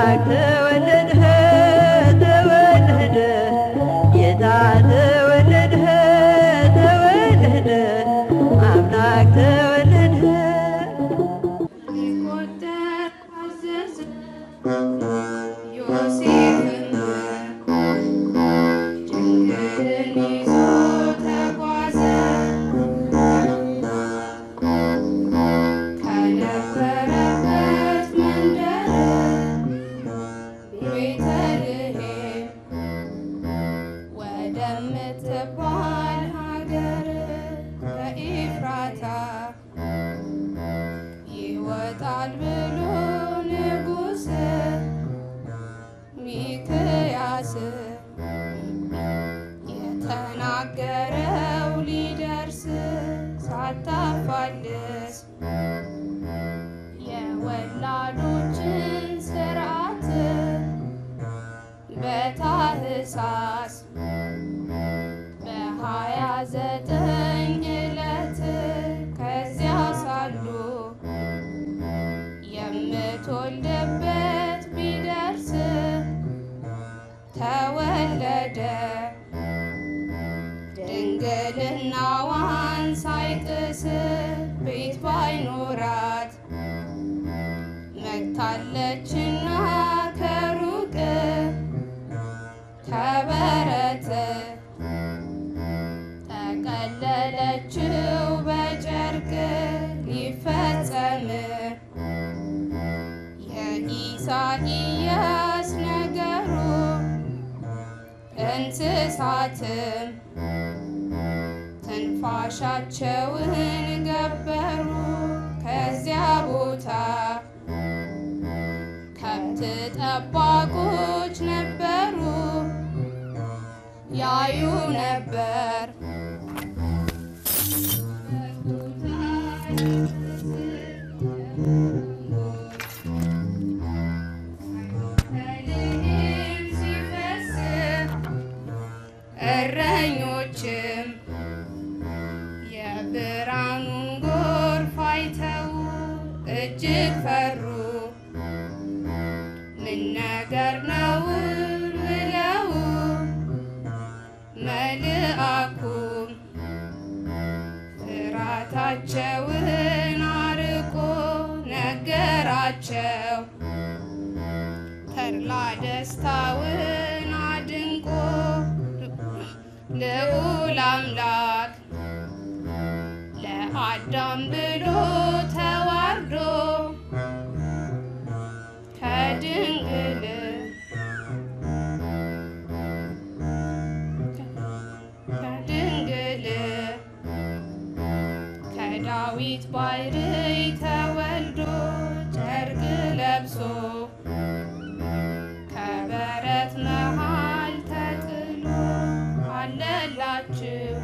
አምላክ ተወለድህ ተወለደ ጌታ ተወለድህ ተወለደ አምላክ ተወለድህ ሊቆጠር አዘዘ ዮሴፍም ድንግልን ይዞ ተጓዘ ከነበረበት መንደር ቤተልሔም ወደምትባል ሀገር ከኤፍራታ ይወጣል ብሎ ንጉሥ ሚክያስ የተናገረው ሊደርስ ሳታፋልስ የወላዶችን ስርዓት በታህሳስ በሀያ ዘጠኝ ዕለት ከዚያ ሳሉ የምትወልድበት ቢደርስ ተወለደ ድንግልናዋን ሳይጥስ ቤት ባይኖራት መጥታለችና ከሩቅ ከበረት ጠቀለለችው በጨርቅ ሊፈጸም የኢሳይያስ ነገሩ እንስሳትም ትንፋሻቸውን ገበሩ ከዚያ ቦታ ከብት ጠባቆች ነበሩ ያዩ ነበር ከልሄም ሲፈስ እረኞችም የብርሃኑን ጎርፍ አይተው እጅግ ፈሩ። ምን ነገር ነው ብለው መልአኩም ፍርሃታቸውን አርቆ ነገራቸው። ተድላ ደስታውን አድንቆ ልዑል አምላክ ለአዳም ብሎ ተዋርዶ ከድንግል ከድንግል ከዳዊት ባሕርይ ተወልዶ ጨርቅ ለብሶ ከበረት መሃል ተጥሎ አለላችሁ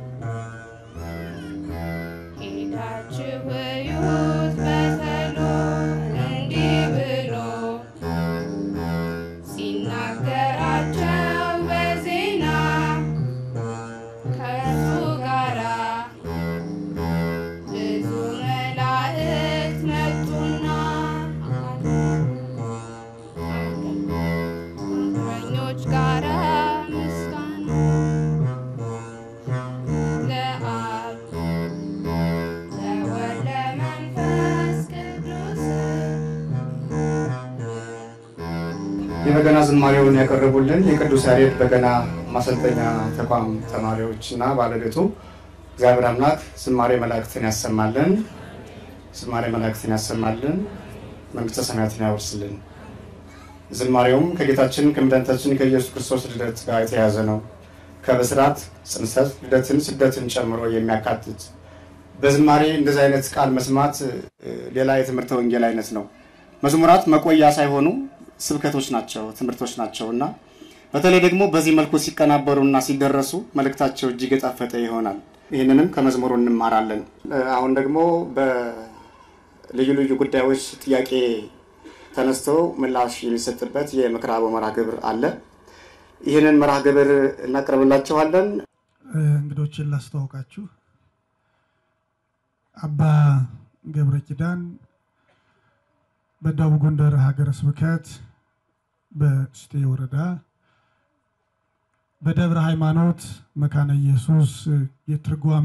ሄዳችሁ እዩት በተሎ እንዲህ ብሎ ሲናገራቸው በዜና ከእርሱ ጋራ ብዙ መላእክት መጡና እረኞች ጋራ ምስጋና ለአብ ለወልድ ለመንፈስ ቅዱስ የበገና ዝማሬውን ያቀረቡልን የቅዱስ ያሬድ በገና ማሰልጠኛ ተቋም ተማሪዎች እና ባለቤቱ እግዚአብሔር አምላክ ዝማሬ መላእክትን ያሰማልን፣ ዝማሬ መላእክትን ያሰማልን፣ መንግስተ ሰማያትን ያወርስልን። ዝማሬውም ከጌታችን ከመድኃኒታችን ከኢየሱስ ክርስቶስ ልደት ጋር የተያያዘ ነው። ከብስራት ጽንሰት፣ ልደትን፣ ስደትን ጨምሮ የሚያካትት በዝማሬ እንደዚህ አይነት ቃል መስማት እ፣ ሌላ የትምህርተ ወንጌል አይነት ነው። መዝሙራት መቆያ ሳይሆኑ ስብከቶች ናቸው፣ ትምህርቶች ናቸው እና በተለይ ደግሞ በዚህ መልኩ ሲቀናበሩና ሲደረሱ መልእክታቸው እጅግ የጣፈጠ ይሆናል። ይህንንም ከመዝሙሩ እንማራለን። እ፣ አሁን ደግሞ በልዩ ልዩ ጉዳዮች ጥያቄ ተነስቶ ምላሽ የሚሰጥበት የምክረ አበው መርሃ ግብር አለ። ይህንን መርሃ ግብር እናቀርብላችኋለን። እንግዶችን ላስተዋውቃችሁ። አባ ገብረ ኪዳን በደቡብ ጎንደር ሀገረ ስብከት በስቴ ወረዳ በደብረ ሃይማኖት መካነ ኢየሱስ የትርጓሜ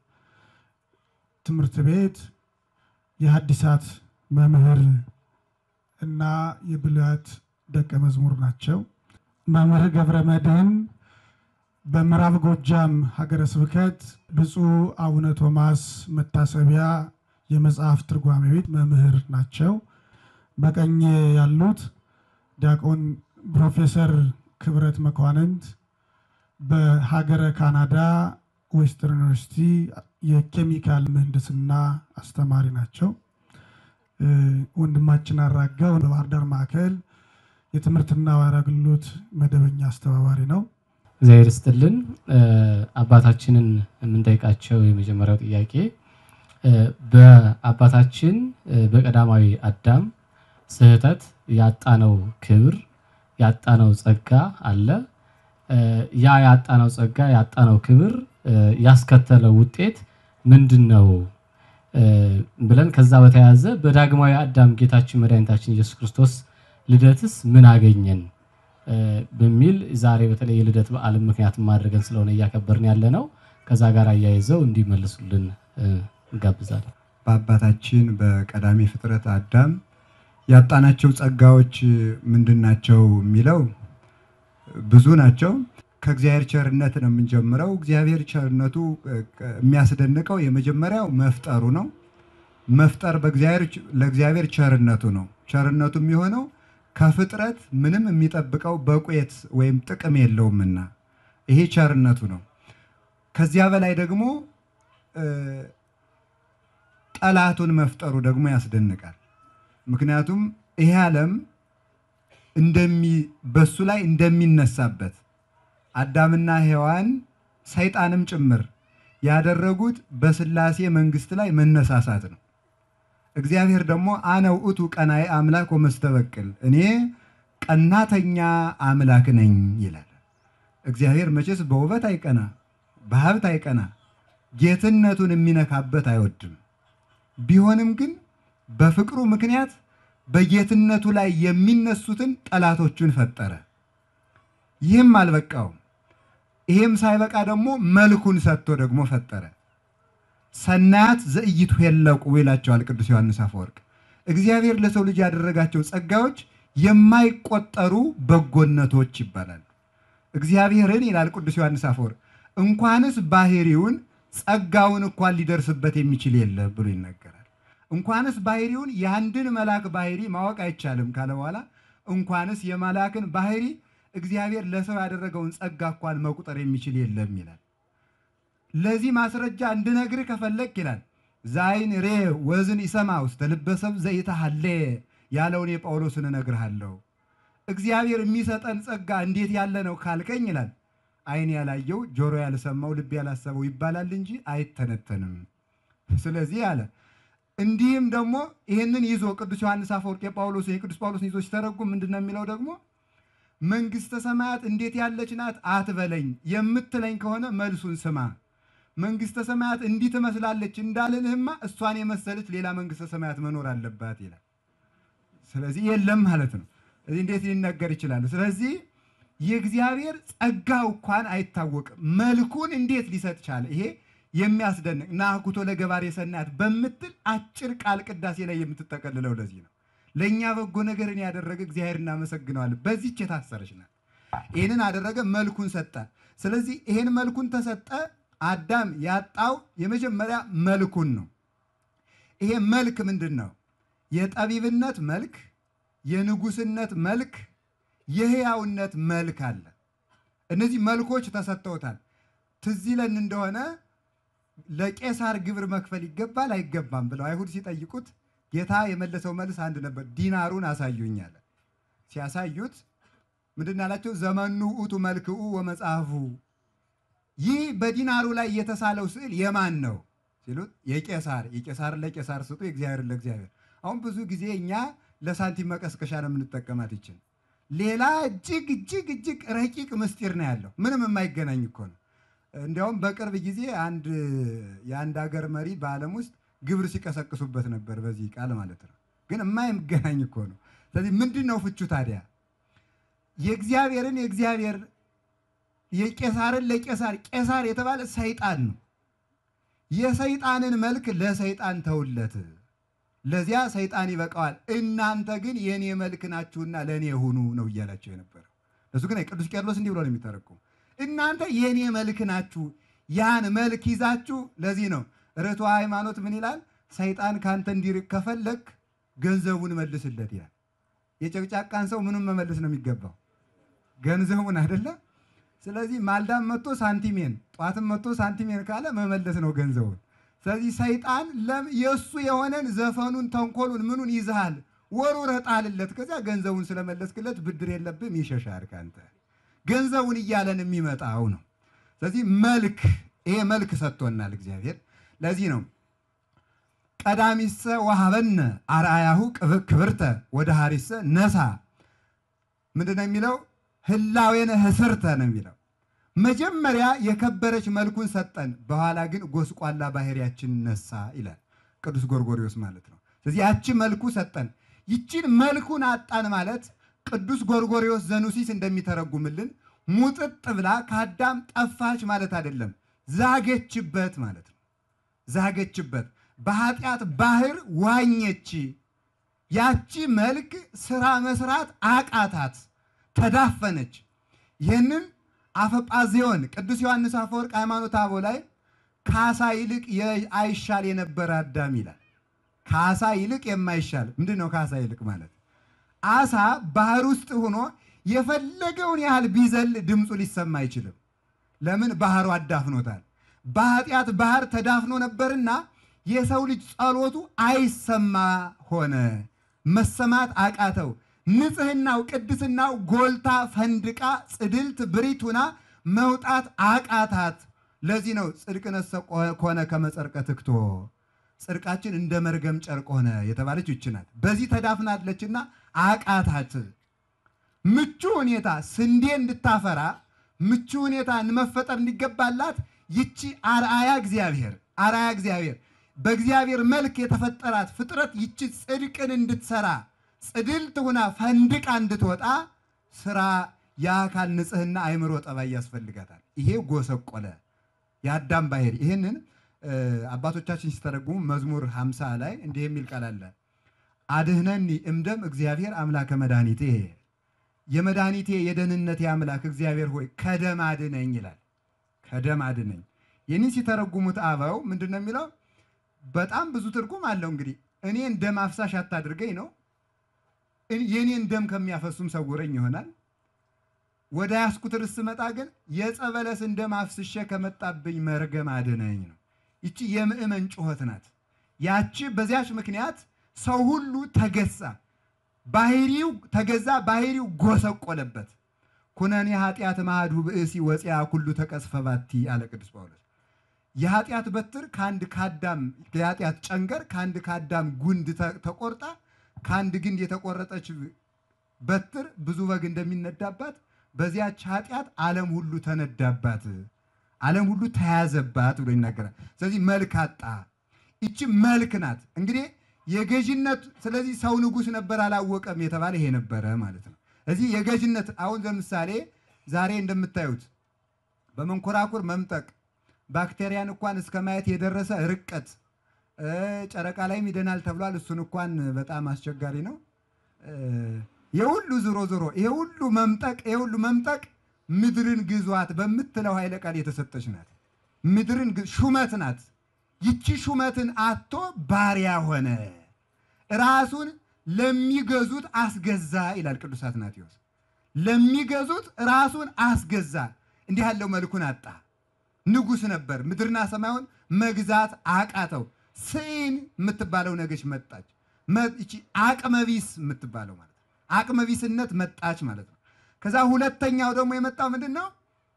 ትምህርት ቤት የሐዲሳት መምህር እና የብሉያት ደቀ መዝሙር ናቸው። መምህር ገብረ መድኅን በምዕራብ ጎጃም ሀገረ ስብከት ብፁዕ አቡነ ቶማስ መታሰቢያ የመጽሐፍ ትርጓሜ ቤት መምህር ናቸው። በቀኝ ያሉት ዲያቆን ፕሮፌሰር ክብረት መኳንንት በሀገረ ካናዳ ዌስተርን ዩኒቨርሲቲ የኬሚካል ምህንድስና አስተማሪ ናቸው። ወንድማችን አራጋው በባህር ዳር ማዕከል የትምህርትና ባህል አገልግሎት መደበኛ አስተባባሪ ነው። እግዚአብሔር ይስጥልን። አባታችንን የምንጠይቃቸው የመጀመሪያው ጥያቄ በአባታችን በቀዳማዊ አዳም ስህተት ያጣነው ክብር ያጣነው ጸጋ አለ። ያ ያጣነው ጸጋ ያጣነው ክብር ያስከተለው ውጤት ምንድን ነው ብለን ከዛ በተያያዘ በዳግማዊ አዳም ጌታችን መድኃኒታችን ኢየሱስ ክርስቶስ ልደትስ ምን አገኘን በሚል ዛሬ በተለይ የልደት በዓልን ምክንያት ማድረገን ስለሆነ እያከበርን ያለ ነው። ከዛ ጋር አያይዘው እንዲመልሱልን እንጋብዛለን። በአባታችን በቀዳሚ ፍጥረት አዳም ያጣናቸው ጸጋዎች ምንድን ናቸው የሚለው ብዙ ናቸው። ከእግዚአብሔር ቸርነት ነው የምንጀምረው። እግዚአብሔር ቸርነቱ የሚያስደንቀው የመጀመሪያው መፍጠሩ ነው። መፍጠር ለእግዚአብሔር ቸርነቱ ነው። ቸርነቱ የሚሆነው ከፍጥረት ምንም የሚጠብቀው በቁየት ወይም ጥቅም የለውምና ይሄ ቸርነቱ ነው። ከዚያ በላይ ደግሞ ጠላቱን መፍጠሩ ደግሞ ያስደንቃል። ምክንያቱም ይሄ ዓለም በሱ ላይ እንደሚነሳበት አዳምና ሔዋን ሰይጣንም ጭምር ያደረጉት በሥላሴ መንግሥት ላይ መነሳሳት ነው። እግዚአብሔር ደግሞ አነ ውእቱ ቀናኢ አምላክ ወመስተበቅል እኔ ቀናተኛ አምላክ ነኝ ይላል። እግዚአብሔር መቼስ በውበት አይቀና፣ በሀብት አይቀና፣ ጌትነቱን የሚነካበት አይወድም። ቢሆንም ግን በፍቅሩ ምክንያት በጌትነቱ ላይ የሚነሱትን ጠላቶቹን ፈጠረ። ይህም አልበቃውም። ይህም ሳይበቃ ደግሞ መልኩን ሰጥቶ ደግሞ ፈጠረ። ሰናያት ዘእይቱ ሄለቁ ይላቸዋል ቅዱስ ዮሐንስ አፈወርቅ። እግዚአብሔር ለሰው ልጅ ያደረጋቸው ጸጋዎች የማይቆጠሩ በጎነቶች ይባላሉ። እግዚአብሔርን ይላል ቅዱስ ዮሐንስ አፈወርቅ እንኳንስ ባህሪውን ጸጋውን እንኳን ሊደርስበት የሚችል የለ ብሎ ይናገራል። እንኳንስ ባህሪውን የአንድን መልአክ ባህሪ ማወቅ አይቻልም ካለ በኋላ እንኳንስ የመልአክን ባህሪ እግዚአብሔር ለሰው ያደረገውን ጸጋ እንኳን መቁጠር የሚችል የለም ይላል። ለዚህ ማስረጃ እንድነግርህ ከፈለግ ይላል ዛይን ሬ ወዝን ይሰማ ውስተ ልበ ሰብእ ዘይትሐሌ ያለውን የጳውሎስን እነግርሃለሁ። እግዚአብሔር የሚሰጠን ጸጋ እንዴት ያለ ነው ካልከኝ ይላል ዓይን ያላየው ጆሮ ያልሰማው ልብ ያላሰበው ይባላል እንጂ አይተነተንም። ስለዚህ አለ እንዲህም ደግሞ ይህንን ይዞ ቅዱስ ዮሐንስ አፈወርቅ የጳውሎስን የቅዱስ ጳውሎስን ይዞ ሲተረጉም ምንድን ነው የሚለው ደግሞ መንግሥተ ሰማያት እንዴት ያለች ናት አትበለኝ፣ የምትለኝ ከሆነ መልሱን ስማ። መንግሥተ ሰማያት እንዲህ ትመስላለች እንዳልልህማ እሷን የመሰለች ሌላ መንግሥተ ሰማያት መኖር አለባት ይላል። ስለዚህ የለም ማለት ነው። ስለዚህ እንዴት ሊነገር ይችላል? ስለዚህ የእግዚአብሔር ጸጋው እንኳን አይታወቅም። መልኩን እንዴት ሊሰጥ ቻለ? ይሄ የሚያስደንቅ ናኩቶ ለገባሬ ሰናያት በምትል አጭር ቃል ቅዳሴ ላይ የምትጠቀልለው ለዚህ ነው። ለእኛ በጎ ነገርን ያደረገ እግዚአብሔር እናመሰግነዋለን። በዚች የታሰረች ናት። ይህንን አደረገ፣ መልኩን ሰጠ። ስለዚህ ይህን መልኩን ተሰጠ። አዳም ያጣው የመጀመሪያ መልኩን ነው። ይሄ መልክ ምንድን ነው? የጠቢብነት መልክ፣ የንጉስነት መልክ፣ የህያውነት መልክ አለ። እነዚህ መልኮች ተሰጥተውታል። ትዝ ይለን እንደሆነ ለቄሳር ግብር መክፈል ይገባል አይገባም ብለው አይሁድ ሲጠይቁት ጌታ የመለሰው መልስ አንድ ነበር። ዲናሩን አሳዩኝ አለ። ሲያሳዩት ምንድን አላቸው? ዘመኑ ውእቱ መልክኡ ወመጽሐፉ፣ ይህ በዲናሩ ላይ የተሳለው ስዕል የማን ነው ሲሉት የቄሳር። የቄሳር ለቄሳር ስጡ፣ የእግዚአብሔር ለእግዚአብሔር። አሁን ብዙ ጊዜ እኛ ለሳንቲም መቀስቀሻ ነው የምንጠቀማት ይችን። ሌላ እጅግ እጅግ እጅግ ረቂቅ ምስጢር ነው ያለው። ምንም የማይገናኝ እኮ ነው። እንዲያውም በቅርብ ጊዜ አንድ የአንድ ሀገር መሪ በዓለም ውስጥ ግብር ሲቀሰቅሱበት ነበር፣ በዚህ ቃል ማለት ነው። ግን የማይገናኝ እኮ ነው። ስለዚህ ምንድን ነው ፍቹ ታዲያ? የእግዚአብሔርን የእግዚአብሔር የቄሳርን ለቄሳር ቄሳር የተባለ ሰይጣን ነው። የሰይጣንን መልክ ለሰይጣን ተውለት፣ ለዚያ ሰይጣን ይበቃዋል። እናንተ ግን የእኔ መልክ ናችሁና ለእኔ ሁኑ ነው እያላቸው የነበረው። እሱ ግን ቅዱስ ቄርሎስ እንዲህ ብሎ ነው የሚተረጉም፣ እናንተ የእኔ መልክ ናችሁ፣ ያን መልክ ይዛችሁ። ለዚህ ነው ርቱዐ ሃይማኖት ምን ይላል? ሰይጣን ከአንተ እንዲርቅ ከፈለግ ገንዘቡን መልስለት ይላል። የጨቅጫቃን ሰው ምኑን መመልስ ነው የሚገባው? ገንዘቡን አይደለ? ስለዚህ ማልዳም መጥቶ ሳንቲሜን ጠዋትም መጥቶ ሳንቲሜን ካለ መመለስ ነው ገንዘቡን። ስለዚህ ሰይጣን የእሱ የሆነን ዘፈኑን፣ ተንኮሉን፣ ምኑን ይዝሃል ወርውረህ ጣልለት። ከዚያ ገንዘቡን ስለመለስክለት ብድር የለብም ይሸሻል ካንተ። ገንዘቡን እያለን የሚመጣው ነው። ስለዚህ መልክ ይሄ መልክ ሰጥቶናል እግዚአብሔር። ለዚህ ነው ቀዳሚሰ ወሀበነ አርአያሁ ክብርተ ወደ ሀሪሰ ነሳ ምንድን ነው የሚለው? ህላዌነ ህስርተ ነው የሚለው። መጀመሪያ የከበረች መልኩን ሰጠን፣ በኋላ ግን ጎስቋላ ባህሪያችን ነሳ ይላል ቅዱስ ጎርጎሪዎስ ማለት ነው። ስለዚህ ያቺ መልኩ ሰጠን፣ ይቺን መልኩን አጣን ማለት ቅዱስ ጎርጎሪዎስ ዘኑሲስ እንደሚተረጉምልን ሙጥጥ ብላ ከአዳም ጠፋች ማለት አይደለም፣ ዛገችበት ማለት ነው። ዛገችበት በኃጢአት ባህር ዋኘች። ያቺ መልክ ስራ መስራት አቃታት፣ ተዳፈነች። ይህንን አፈጳዚዮን ቅዱስ ዮሐንስ አፈወርቅ ሃይማኖተ አበው ላይ ከአሳ ይልቅ አይሻል የነበረ አዳም ይላል። ከአሳ ይልቅ የማይሻል ምንድን ነው? ከአሳ ይልቅ ማለት አሳ ባህር ውስጥ ሆኖ የፈለገውን ያህል ቢዘል ድምፁ ሊሰማ አይችልም። ለምን? ባህሩ አዳፍኖታል። በኃጢአት ባህር ተዳፍኖ ነበርና የሰው ልጅ ጸሎቱ አይሰማ ሆነ፣ መሰማት አቃተው። ንጽህናው ቅድስናው ጎልታ ፈንድቃ ጽድልት ብሪቱና መውጣት አቃታት። ለዚህ ነው ጽድቅነሰ ኮነ ከመጸርቀ ትክቶ ጽድቃችን እንደ መርገም ጨርቅ ሆነ የተባለች ይች ናት። በዚህ ተዳፍናለችና አቃታት። ምቹ ሁኔታ ስንዴ እንድታፈራ ምቹ ሁኔታ መፈጠር እንዲገባላት ይቺ አርአያ እግዚአብሔር አርአያ እግዚአብሔር በእግዚአብሔር መልክ የተፈጠራት ፍጥረት ይቺ ጽድቅን እንድትሰራ ጽድልት ሁና ፈንድቃ እንድትወጣ ስራ የአካል ንጽህና አይምሮ ጠባይ ያስፈልጋታል። ይሄ ጎሰቆለ የአዳም ባህሪ። ይህንን አባቶቻችን ሲተረጉሙ መዝሙር 50 ላይ እንዲህ የሚል ቃል አለ። አድህነኒ እምደም እግዚአብሔር አምላከ መድኃኒቴ፣ የመድኃኒቴ የደህንነቴ አምላክ እግዚአብሔር ሆይ ከደም አድነኝ ይላል። ከደም አድነኝ። ይህንን ሲተረጉሙት አበው ምንድን ነው የሚለው? በጣም ብዙ ትርጉም አለው። እንግዲህ እኔን ደም አፍሳሽ አታድርገኝ ነው። የእኔን ደም ከሚያፈሱም ሰውረኝ ይሆናል። ወደ ያስኩት ርዕስ ስመጣ ግን የጸበለስን ደም አፍስሼ ከመጣብኝ መርገም አድነኝ ነው። ይቺ የምእመን ጩኸት ናት። ያቺ በዚያች ምክንያት ሰው ሁሉ ተገዛ፣ ባህሪው ተገዛ፣ ባህሪው ጎሰቆለበት። ኩነኔ ኃጢአት ማህዱ ብእሲ ወፂያ ኩሉ ተቀስፈ ባቲ አለ ቅዱስ ጳውሎስ። የኃጢአት በትር ከአንድ ከአዳም የኃጢአት ጨንገር ከአንድ ከአዳም ጉንድ ተቆርጣ ከአንድ ግንድ የተቆረጠች በትር ብዙ በግ እንደሚነዳባት በዚያች ኃጢአት ዓለም ሁሉ ተነዳባት፣ ዓለም ሁሉ ተያዘባት ብሎ ይናገራል። ስለዚህ መልክ አጣ። ይቺ መልክ ናት እንግዲህ የገዥነት ስለዚህ ሰው ንጉሥ ነበር አላወቀም የተባለ ይሄ ነበረ ማለት ነው። እዚህ የገዥነት አሁን ለምሳሌ ዛሬ እንደምታዩት በመንኮራኩር መምጠቅ ባክቴሪያን እንኳን እስከ ማየት የደረሰ ርቀት ጨረቃ ላይም ይደናል ተብሏል። እሱን እንኳን በጣም አስቸጋሪ ነው። የሁሉ ዞሮ ዞሮ ይሄ ሁሉ መምጠቅ ይሄ ሁሉ መምጠቅ ምድርን ግዟት በምትለው ኃይለ ቃል የተሰጠች ናት። ምድርን ሹመት ናት። ይቺ ሹመትን አቶ ባሪያ ሆነ፣ ራሱን ለሚገዙት አስገዛ ይላል ቅዱስ አትናቴዎስ። ለሚገዙት ራሱን አስገዛ። እንዲህ ያለው መልኩን አጣ። ንጉሥ ነበር፣ ምድርና ሰማዩን መግዛት አቃተው። ስኢን የምትባለው ነገች መጣች። ይቺ አቅመቢስ የምትባለው ማለት ነው። አቅመቢስነት መጣች ማለት ነው። ከዛ ሁለተኛው ደግሞ የመጣው ምንድን ነው?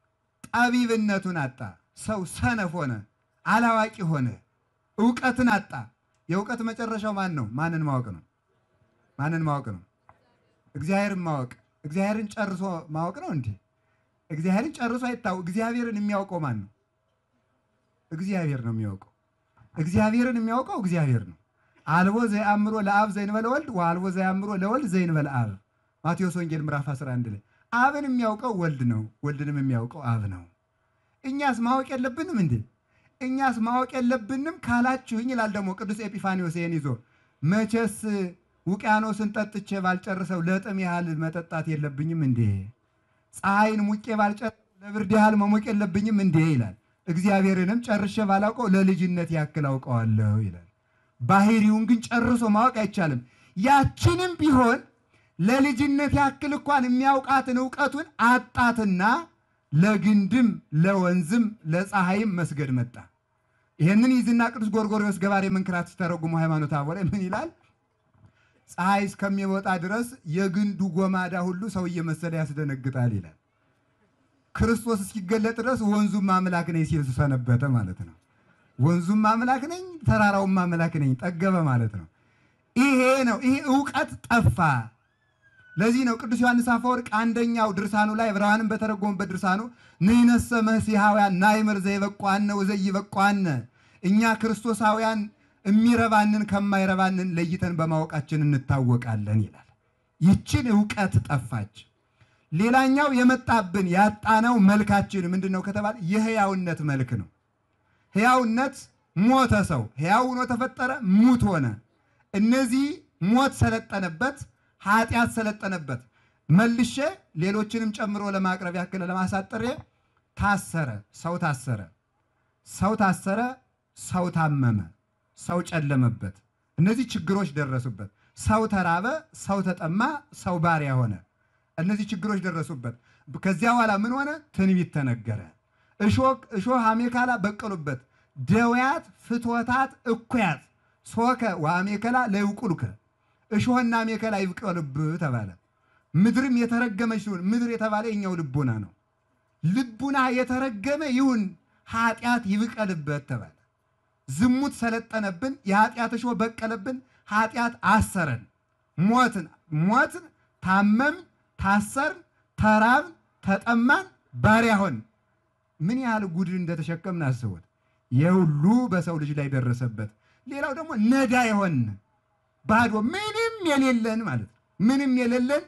ጠቢብነቱን አጣ። ሰው ሰነፍ ሆነ፣ አላዋቂ ሆነ፣ እውቀትን አጣ። የእውቀት መጨረሻው ማን ነው? ማንን ማወቅ ነው? ማንን ማወቅ ነው? እግዚአብሔርን ማወቅ። እግዚአብሔርን ጨርሶ ማወቅ ነው እንዴ? እግዚአብሔርን ጨርሶ አይታወቅ። እግዚአብሔርን የሚያውቀው ማን ነው? እግዚአብሔር ነው የሚያውቀው። እግዚአብሔርን የሚያውቀው እግዚአብሔር ነው። አልቦ ዘየአምሮ ለአብ ዘይንበለ ወልድ ወአልቦ ዘየአምሮ ለወልድ ዘይንበለ አብ። ማቴዎስ ወንጌል ምዕራፍ 11 ላይ አብን የሚያውቀው ወልድ ነው፣ ወልድንም የሚያውቀው አብ ነው። እኛስ ማወቅ የለብንም እንዴ? እኛስ ማወቅ የለብንም ካላችሁኝ ይላል ደግሞ ቅዱስ ኤጲፋኒዎስ ይህን ይዞ መቼስ ውቅያኖስን ጠጥቼ ባልጨርሰው ለጥም ያህል መጠጣት የለብኝም እንዴ? ፀሐይን ሙቄ ባልጨርሰው ለብርድ ያህል መሞቅ የለብኝም እንዴ? ይላል። እግዚአብሔርንም ጨርሼ ባላውቀው ለልጅነት ያክል አውቀዋለሁ ይላል። ባህሪውን ግን ጨርሶ ማወቅ አይቻልም። ያችንም ቢሆን ለልጅነት ያክል እንኳን የሚያውቃትን እውቀቱን አጣትና ለግንድም ለወንዝም ለፀሐይም መስገድ መጣ። ይህንን ይዝና ቅዱስ ጎርጎርዮስ ገባሬ መንክራት ሲተረጉሙ ሃይማኖተ አበው ላይ ምን ይላል? ፀሐይ እስከሚወጣ ድረስ የግንዱ ጎማዳ ሁሉ ሰው እየመሰለ ያስደነግጣል ይላል። ክርስቶስ እስኪገለጥ ድረስ ወንዙም አምላክ ነኝ ሲል ሰነበተ ማለት ነው። ወንዙም አምላክ ነኝ፣ ተራራውም አምላክ ነኝ ጠገበ ማለት ነው። ይሄ ነው። ይሄ እውቀት ጠፋ። ለዚህ ነው ቅዱስ ዮሐንስ አፈወርቅ አንደኛው ድርሳኑ ላይ ዕብራውያንን በተረጎሙበት ድርሳኑ ንሕነሰ መሲሐውያን ናይምር ዘይበቋነ ወዘይበቋነ እኛ ክርስቶሳውያን የሚረባንን ከማይረባንን ለይተን በማወቃችን እንታወቃለን ይላል። ይችን እውቀት ጠፋች። ሌላኛው የመጣብን ያጣነው መልካችን ምንድን ነው ከተባለ የሕያውነት መልክ ነው። ሕያውነት ሞተ። ሰው ሕያው ሆኖ ተፈጠረ፣ ሙት ሆነ። እነዚህ ሞት ሰለጠነበት፣ ኃጢአት ሰለጠነበት። መልሼ ሌሎችንም ጨምሮ ለማቅረብ ያክል ለማሳጠር ታሰረ። ሰው ታሰረ፣ ሰው ታሰረ፣ ሰው ታመመ፣ ሰው ጨለመበት። እነዚህ ችግሮች ደረሱበት። ሰው ተራበ፣ ሰው ተጠማ፣ ሰው ባሪያ ሆነ። እነዚህ ችግሮች ደረሱበት። ከዚያ በኋላ ምን ሆነ? ትንቢት ተነገረ። እሾህ አሜከላ በቀሉበት። ደውያት ፍትወታት እኩያት ሶከ ወአሜከላ ለይውቁልከ እሾህና አሜከላ ይብቀልብህ ተባለ። ምድርም የተረገመች ይሁን። ምድር የተባለ የኛው ልቡና ነው። ልቡና የተረገመ ይሁን፣ ኃጢአት ይብቀልበት ተባለ። ዝሙት ሰለጠነብን፣ የኃጢአት እሾህ በቀለብን፣ ኃጢአት አሰረን። ሞትን ሞትን ታመምን፣ ታሰርን፣ ተራብን፣ ተጠማን፣ ባሪያ ሆን ምን ያህል ጉድ እንደተሸከምን አስቡት። የሁሉ በሰው ልጅ ላይ ደረሰበት። ሌላው ደግሞ ነዳ የሆን ባዶ ምንም የሌለን ማለት ነው። ምንም የሌለን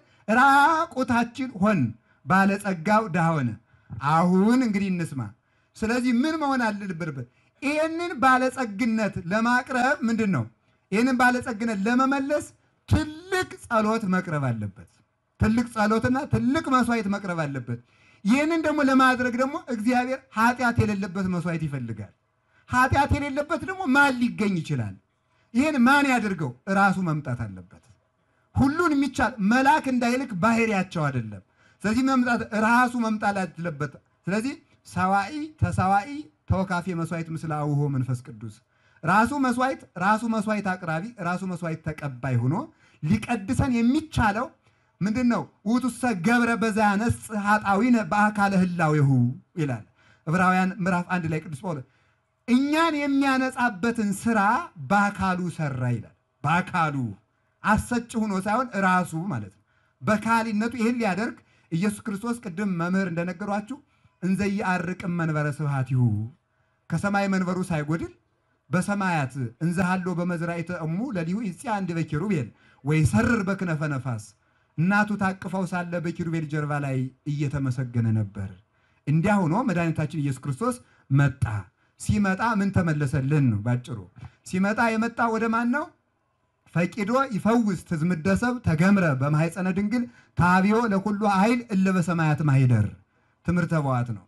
ራቁታችን ሆን፣ ባለጸጋው ድሃ ሆነ። አሁን እንግዲህ እንስማ። ስለዚህ ምን መሆን አለብን? ይህንን ባለጸግነት ለማቅረብ ምንድን ነው? ይህንን ባለጸግነት ለመመለስ ትልቅ ጸሎት መቅረብ አለበት። ትልቅ ጸሎትና ትልቅ መስዋዕት መቅረብ አለበት። ይህንን ደግሞ ለማድረግ ደግሞ እግዚአብሔር ኃጢአት የሌለበት መስዋዕት ይፈልጋል። ኃጢአት የሌለበት ደግሞ ማን ሊገኝ ይችላል? ይህን ማን ያድርገው? ራሱ መምጣት አለበት። ሁሉን የሚቻል መልአክ እንዳይልክ ባህሪያቸው አይደለም። ስለዚህ መምጣት ራሱ መምጣት አለበት። ስለዚህ ሰዋኢ ተሰዋኢ ተወካፌ መስዋዕት ምስለ አውሆ መንፈስ ቅዱስ ራሱ መስዋዕት ራሱ መስዋዕት አቅራቢ ራሱ መስዋዕት ተቀባይ ሆኖ ሊቀድሰን የሚቻለው ምንድን ነው? ውእቱሰ ገብረ በዛ ያነጽ ኃጣዊነ በአካለ ህላዌሁ ይላል ዕብራውያን ምዕራፍ አንድ ላይ ቅዱስ ጳውሎስ እኛን የሚያነጻበትን ስራ በአካሉ ሰራ ይላል። በአካሉ አሰጭ ሆኖ ሳይሆን ራሱ ማለት ነው። በካሊነቱ ይህን ሊያደርግ ኢየሱስ ክርስቶስ ቅድም መምህር እንደነገሯችሁ እንዘይ አርቅም መንበረ ስብሐቲሁ ከሰማይ መንበሩ ሳይጎድል በሰማያት እንዘሃሎ በመዝራዕተ እሙ ለሊሁ ይጽአንድ በኪሩቤል ወይ ሰርር በክነፈ ነፋስ እናቱ ታቅፈው ሳለ በኪሩቤል ጀርባ ላይ እየተመሰገነ ነበር። እንዲያ ሆኖ መድኃኒታችን ኢየሱስ ክርስቶስ መጣ። ሲመጣ ምን ተመለሰልን ነው ባጭሩ። ሲመጣ የመጣ ወደ ማን ነው? ፈቂዶ ይፈውስ ትዝምደሰብ ተገምረ በማሕፀነ ድንግል ታቢዮ ለኩሉ ኃይል እለ በሰማያት ማሂደር ትምህርተ በዋት ነው።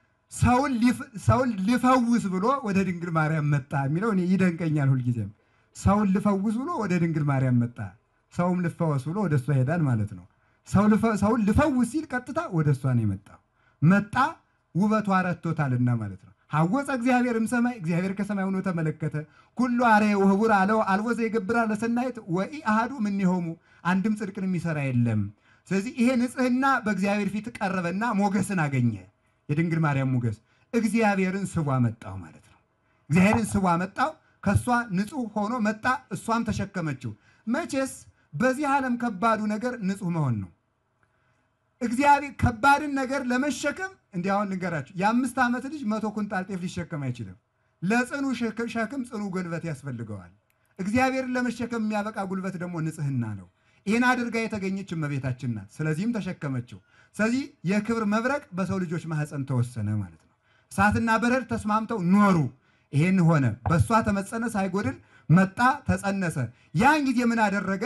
ሰውን ሊፈውስ ብሎ ወደ ድንግል ማርያም መጣ የሚለው እኔ ይደንቀኛል ሁልጊዜም። ሰውን ልፈውስ ብሎ ወደ ድንግል ማርያም መጣ፣ ሰውም ልፈወስ ብሎ ወደ እሷ ይሄዳል ማለት ነው። ሰውን ልፈውስ ሲል ቀጥታ ወደ እሷ ነው የመጣው። መጣ ውበቷ ረቶታልና ማለት ነው። ሐወፀ እግዚአብሔር እምሰማይ እግዚአብሔር ከሰማይ ሆኖ ተመለከተ። ኩሉ አርየ ወህቡር አለው አልቦ ዘይገብራ ለሰናይት ወኢ አሃዱ እምኔሆሙ አንድም ጽድቅን የሚሰራ የለም። ስለዚህ ይሄ ንጽሕና በእግዚአብሔር ፊት ቀረበና ሞገስን አገኘ። የድንግል ማርያም ሞገስ እግዚአብሔርን ስቧ መጣው ማለት ነው። እግዚአብሔርን ስቧ መጣው። ከእሷ ንጹሕ ሆኖ መጣ፣ እሷም ተሸከመችው። መቼስ በዚህ ዓለም ከባዱ ነገር ንጹሕ መሆን ነው። እግዚአብሔር ከባድን ነገር ለመሸከም እንዲህ አሁን ልንገራችሁ፣ የአምስት ዓመት ልጅ መቶ ኩንጣል ጤፍ ሊሸከም አይችልም። ለጽኑ ሸክም ጽኑ ጉልበት ያስፈልገዋል። እግዚአብሔርን ለመሸከም የሚያበቃ ጉልበት ደግሞ ንጽሕና ነው። ይህን አድርጋ የተገኘች እመቤታችን ናት። ስለዚህም ተሸከመችው። ስለዚህ የክብር መብረቅ በሰው ልጆች ማህፀን ተወሰነ ማለት ነው። እሳትና በረድ ተስማምተው ኖሩ። ይሄን ሆነ። በእሷ ተመጸነ ሳይጎድል መጣ፣ ተጸነሰ። ያን ጊዜ ምን አደረገ?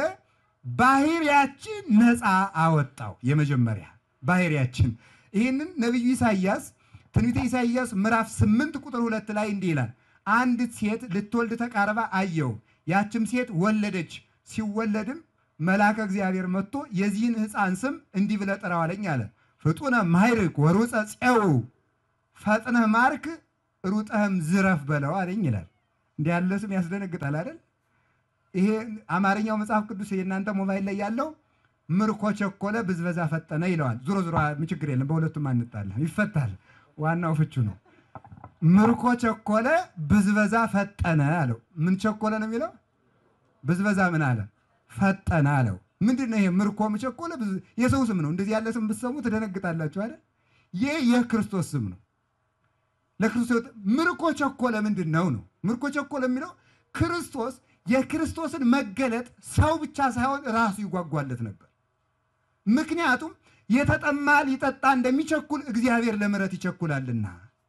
ባህሪያችን ነፃ አወጣው። የመጀመሪያ ባህሪያችን ይህንን ነቢዩ ኢሳይያስ ትንቢተ ኢሳይያስ ምዕራፍ ስምንት ቁጥር ሁለት ላይ እንዲህ ይላል፣ አንዲት ሴት ልትወልድ ተቃርባ አየው። ያችም ሴት ወለደች። ሲወለድም መልአከ እግዚአብሔር መጥቶ የዚህን ሕፃን ስም እንዲህ ብለህ ጥራው አለኝ አለ። ፍጡነ ማይርክ ወሩፀ ፄው ፈጥነህ ማርክ ሩጠህም ዝረፍ በለው አለኝ ይላል። እንዲህ ያለ ስም ያስደነግጣል አይደል? ይሄ አማርኛው መጽሐፍ ቅዱስ የእናንተ ሞባይል ላይ ያለው ምርኮ ቸኮለ ብዝበዛ ፈጠነ ይለዋል። ዞሮ ዞሮ ችግር የለም፣ በሁለቱም አንጣለን፣ ይፈታል። ዋናው ፍቹ ነው። ምርኮ ቸኮለ ብዝበዛ ፈጠነ አለው። ምን ቸኮለ ነው የሚለው? ብዝበዛ ምን አለ? ፈጠነ አለው። ምንድን ነው ይሄ? ምርኮ ቸኮለ የሰው ስም ነው። እንደዚህ ያለ ስም ብትሰሙ ትደነግጣላችሁ አይደል? ይህ የክርስቶስ ስም ነው። ለክርስቶስ ምርኮ ቸኮለ ምንድን ነው ነው? ምርኮ ቸኮለ የሚለው ክርስቶስ የክርስቶስን መገለጥ ሰው ብቻ ሳይሆን ራሱ ይጓጓለት ነበር። ምክንያቱም የተጠማ ሊጠጣ እንደሚቸኩል እግዚአብሔር ለምሕረት ይቸኩላልና፣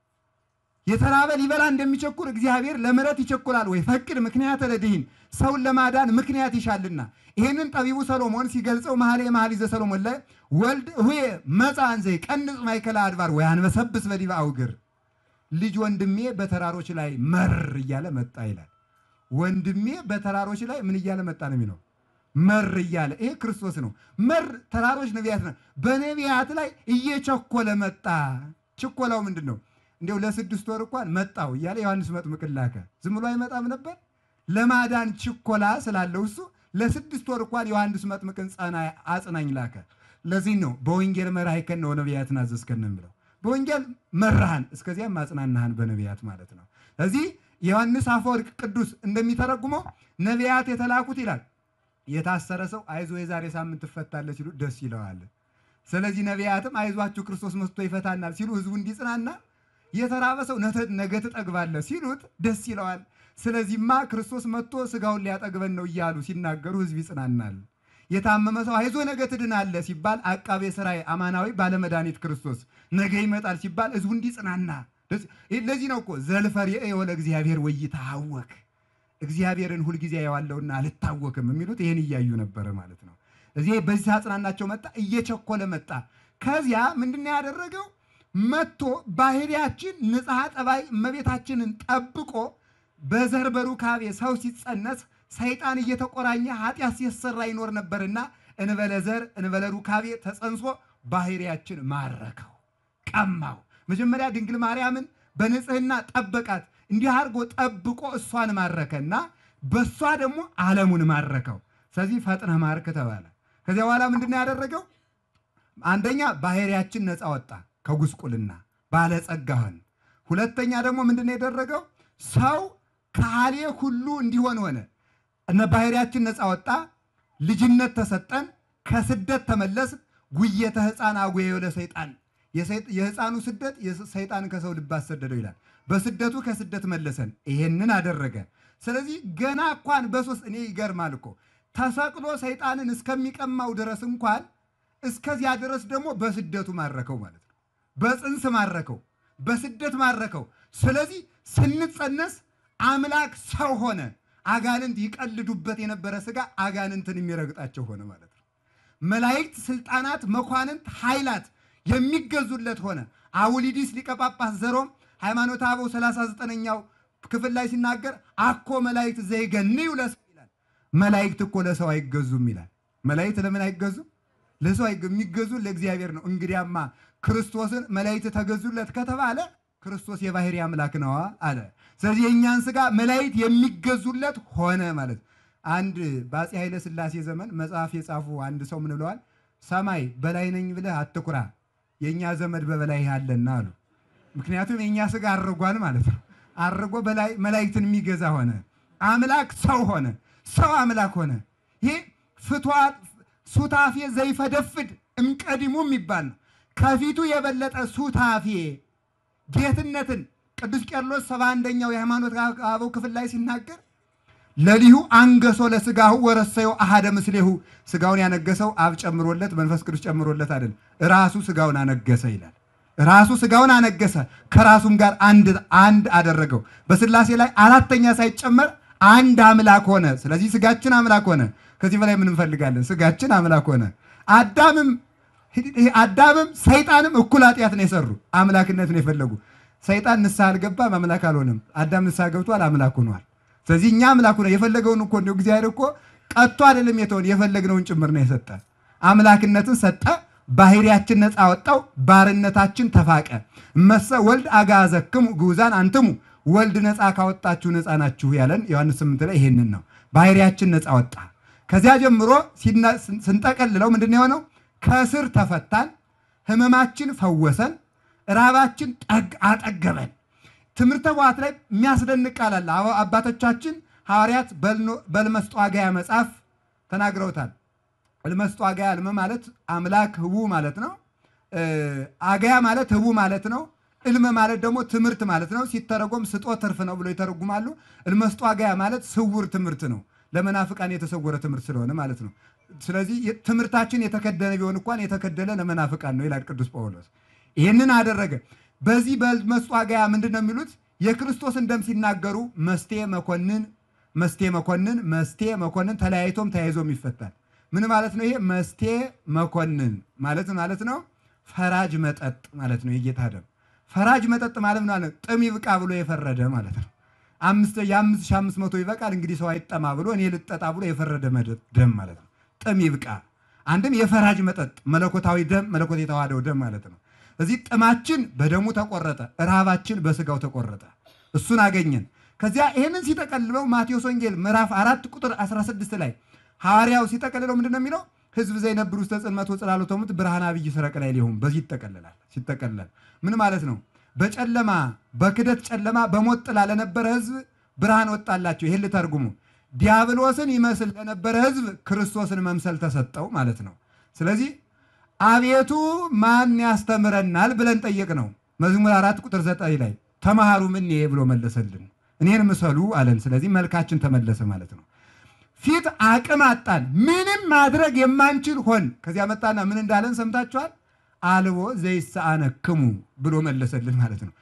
የተራበ ሊበላ እንደሚቸኩል እግዚአብሔር ለምሕረት ይቸኩላል። ወይ ፈቅድ ምክንያት ለድኅን ሰውን ለማዳን ምክንያት ይሻልና። ይህንን ጠቢቡ ሰሎሞን ሲገልጸው መኃልየ መኃልይ ዘሰሎሞን ላይ ወልድ ሁየ መጽአ እንዘ ይቀንጽ ማእከለ አድባር ወያንበሰብስ በዲበ አውግር ልጅ ወንድሜ በተራሮች ላይ መር እያለ መጣ ይላል። ወንድሜ በተራሮች ላይ ምን እያለ መጣ ነው የሚለው? መር እያለ ይሄ ክርስቶስ ነው። መር ተራሮች ነቢያት ነው። በነቢያት ላይ እየቸኮለ መጣ። ችኮላው ምንድን ነው? እንዲያው ለስድስት ወር እንኳን መጣው እያለ ዮሐንስ መጥምቅ ላከ። ዝም ብሎ አይመጣም ነበር። ለማዳን ችኮላ ስላለው እሱ ለስድስት ወር እንኳን ዮሐንስ መጥምቅን ጸና አጽናኝ ላከ። ለዚህ ነው በወንጌል መራሕከነ ወነቢያትን አዘዝከነ የሚለው በወንጌል መራሃን እስከዚያም ማጽናናሃን በነቢያት ማለት ነው። እዚህ ዮሐንስ አፈወርቅ ቅዱስ እንደሚተረጉመው ነቢያት የተላኩት ይላል የታሰረ ሰው አይዞ የዛሬ ሳምንት ትፈታለህ ሲሉ ደስ ይለዋል። ስለዚህ ነቢያትም አይዟችሁ ክርስቶስ መስቶ ይፈታናል ሲሉ ህዝቡ እንዲጽናና፣ የተራበ ሰው ነገ ትጠግባለህ ሲሉት ደስ ይለዋል። ስለዚህማ ክርስቶስ መጥቶ ስጋውን ሊያጠግበን ነው እያሉ ሲናገሩ ህዝብ ይጽናናል። የታመመ ሰው አይዞ ነገ ትድናለህ ሲባል አቃቤ ሥራይ አማናዊ ባለመድኃኒት ክርስቶስ ነገ ይመጣል ሲባል ህዝቡ እንዲጽናና ለዚህ ነው እኮ ዘልፈርየ ለእግዚአብሔር ወይትሐወክ እግዚአብሔርን ሁልጊዜ ያዋለውና አልታወክም የሚሉት ይህን እያዩ ነበረ ማለት ነው። እዚህ በዚህ አጽናናቸው መጣ፣ እየቸኮለ መጣ። ከዚያ ምንድነው ያደረገው? መጥቶ ባህሪያችን ንጽሐ ጠባይ እመቤታችንን ጠብቆ በዘር በሩካቤ ሰው ሲጸነስ ሰይጣን እየተቆራኘ ኃጢአት ሲሰራ ይኖር ነበርና እንበለ ዘር እንበለ ሩካቤ ተጸንሶ ባህሪያችን ማረከው፣ ቀማው። መጀመሪያ ድንግል ማርያምን በንጽህና ጠበቃት። እንዲህ አድርጎ ጠብቆ እሷን ማረከና በእሷ ደግሞ ዓለሙን ማረከው። ስለዚህ ፈጥነህ ማርክ ተባለ። ከዚያ በኋላ ምንድነው ያደረገው? አንደኛ ባህሪያችን ነፃ ወጣ ከጉስቁልና ባለጸጋ ሆን። ሁለተኛ ደግሞ ምንድነው ያደረገው? ሰው ከሃሌ ሁሉ እንዲሆን ሆነ። እነ ባህሪያችን ነፃ ወጣ፣ ልጅነት ተሰጠን፣ ከስደት ተመለስ። ጉየተ ሕፃን አጉየዮ ለሰይጣን የሕፃኑ ስደት ሰይጣን ከሰው ልብ አሰደደው ይላል። በስደቱ ከስደት መለሰን። ይሄንን አደረገ። ስለዚህ ገና እንኳን በሶስት እኔ ይገርማል እኮ ተሰቅሎ ሰይጣንን እስከሚቀማው ድረስ እንኳን እስከዚያ ድረስ ደግሞ በስደቱ ማረከው ማለት ነው። በፅንስ ማረከው፣ በስደት ማረከው። ስለዚህ ስንጸነስ አምላክ ሰው ሆነ። አጋንንት ይቀልዱበት የነበረ ሥጋ አጋንንትን የሚረግጣቸው ሆነ ማለት ነው። መላእክት፣ ስልጣናት፣ መኳንንት፣ ኃይላት የሚገዙለት ሆነ። አውሊዲስ ሊቀ ጳጳስ ዘሮም ሃይማኖተ አበው 39ኛው ክፍል ላይ ሲናገር አኮ መላእክት ዘይገንዩ ለሰው ይላል። መላእክት እኮ ለሰው አይገዙም ይላል። መላእክት ለምን አይገዙም? ለሰው አይገዙም። የሚገዙ ለእግዚአብሔር ነው። እንግዲያማ ክርስቶስን መላእክት ተገዙለት ከተባለ ክርስቶስ የባህሪ አምላክ ነዋ አለ። ስለዚህ የእኛን ሥጋ መላእክት የሚገዙለት ሆነ ማለት አንድ በአፄ ኃይለ ሥላሴ ዘመን መጽሐፍ የጻፉ አንድ ሰው ምን ብለዋል? ሰማይ በላይ ነኝ ብለህ አትኩራ፣ የእኛ ዘመድ በበላይ አለና አሉ። ምክንያቱም የእኛ ሥጋ አርጓል ማለት ነው። አርጎ በላይ መላእክትን የሚገዛ ሆነ። አምላክ ሰው ሆነ። ሰው አምላክ ሆነ። ይሄ ፍትዋት ሱታፌ ዘይፈደፍድ እምቀዲሙ የሚባል ነው። ከፊቱ የበለጠ ሱታፌ ጌትነትን ቅዱስ ቄርሎስ ሰባ አንደኛው የሃይማኖት አበው ክፍል ላይ ሲናገር ለሊሁ አንገሶ ለስጋሁ ወረሰዮ አሃደ ምስሌሁ ስጋውን ያነገሰው አብ ጨምሮለት መንፈስ ቅዱስ ጨምሮለት አይደል፣ ራሱ ስጋውን አነገሰ ይላል። ራሱ ስጋውን አነገሰ ከራሱም ጋር አንድ አንድ አደረገው። በስላሴ ላይ አራተኛ ሳይጨመር አንድ አምላክ ሆነ። ስለዚህ ስጋችን አምላክ ሆነ። ከዚህ በላይ ምን እንፈልጋለን? ስጋችን አምላክ ሆነ። አዳምም አዳምም ሰይጣንም እኩል ኃጢአት ነው የሰሩ አምላክነት ነው የፈለጉ። ሰይጣን ንስሐ አልገባም፣ አምላክ አልሆነም። አዳም ንስሐ ገብቷል፣ አምላክ ሆኗል። ስለዚህ እኛ አምላክ ሆነ የፈለገውን እኮ እንደው እግዚአብሔር እኮ ቀጥቶ አይደለም የተሆን የፈለግነውን ጭምር ነው የሰጠ። አምላክነትን ሰጠ፣ ባህሪያችን ነፃ ወጣው፣ ባርነታችን ተፋቀ። መሰ ወልድ አጋዘክሙ ግዑዛን አንትሙ ወልድ ነፃ ካወጣችሁ ነፃ ናችሁ ያለን ዮሐንስ 8 ላይ ይሄንን ነው። ባህሪያችን ነፃ ወጣ። ከዚያ ጀምሮ ሲና- ስንጠቀልለው ምንድን ነው የሆነው? ከስር ተፈታን፣ ህመማችን ፈወሰን፣ ራባችን ጠግ አጠገበን። ትምህርተ ኅቡዓት ላይ የሚያስደንቅ ቃል አለ። አባ- አባቶቻችን ሐዋርያት በልኖ- በልመስጧጋያ መጽሐፍ ተናግረውታል። ልመስጧጋያ ልመ ማለት አምላክ ህቡ ማለት ነው። እ፣ አጋያ ማለት ህቡ ማለት ነው። እልመ ማለት ደግሞ ትምህርት ማለት ነው። ሲተረጎም ስጦ ትርፍ ነው ብሎ ይተረጉማሉ። እልመስጧጋያ ማለት ስውር ትምህርት ነው። ለመናፍቃን የተሰወረ ትምህርት ስለሆነ ማለት ነው። ስለዚህ የ- ትምህርታችን የተከደነ ቢሆን እንኳን የተከደለ ለመናፍቃን ነው ይላል ቅዱስ ጳውሎስ። ይህንን አደረገ። በዚህ በመስጧጋያ ምንድን ነው የሚሉት? የክርስቶስን ደም ሲናገሩ መስቴ መኮንን፣ መስቴ መኮንን፣ መስቴ መኮንን ተለያይቶም ተያይዞም ይፈታል። ምን ማለት ነው? ይሄ መስቴ መኮንን ማለት ማለት ነው ፈራጅ መጠጥ ማለት ነው። የጌታ ደም ፈራጅ መጠጥ ማለት ነው። ጥም ይብቃ ብሎ የፈረደ ማለት ነው። አምስት የአምስት ሺህ አምስት መቶ ይበቃል እንግዲህ ሰው አይጠማ ብሎ እኔ ልጠጣ ብሎ የፈረደ መጠጥ ደም ማለት ነው። ጥም ይብቃ አንድም የፈራጅ መጠጥ መለኮታዊ ደም መለኮት የተዋሃደው ደም ማለት ነው። እዚህ ጥማችን በደሙ ተቆረጠ፣ ረሃባችን በስጋው ተቆረጠ። እሱን አገኘን። ከዚያ ይህንን ሲጠቀልለው ማቴዎስ ወንጌል ምዕራፍ አራት ቁጥር 16 ላይ ሐዋርያው ሲጠቀልለው ምንድን ነው የሚለው? ህዝብ ዘይነብር ውስተ ጽልመት ወጽላሎተ ሙት ብርሃነ አብይ ሰረቀ ላይ ሊሆን በዚህ ይጠቀልላል። ሲጠቀልላል ምን ማለት ነው? በጨለማ በክደት ጨለማ በሞት ጥላ ለነበረ ህዝብ ብርሃን ወጣላቸው። ይህን ልተርጉሙ ዲያብሎስን ይመስል ለነበረ ህዝብ ክርስቶስን መምሰል ተሰጠው ማለት ነው። ስለዚህ አቤቱ ማን ያስተምረናል ብለን ጠየቅ ነው። መዝሙር አራት ቁጥር ዘጠኝ ላይ ተማሃሩ ምን ብሎ መለሰልን፣ እኔን ምሰሉ አለን። ስለዚህ መልካችን ተመለሰ ማለት ነው። ፊት አቅም አጣን፣ ምንም ማድረግ የማንችል ሆን። ከዚያ መጣና ምን እንዳለን ሰምታችኋል። አልቦ ዘይሳአነክሙ ብሎ መለሰልን ማለት ነው።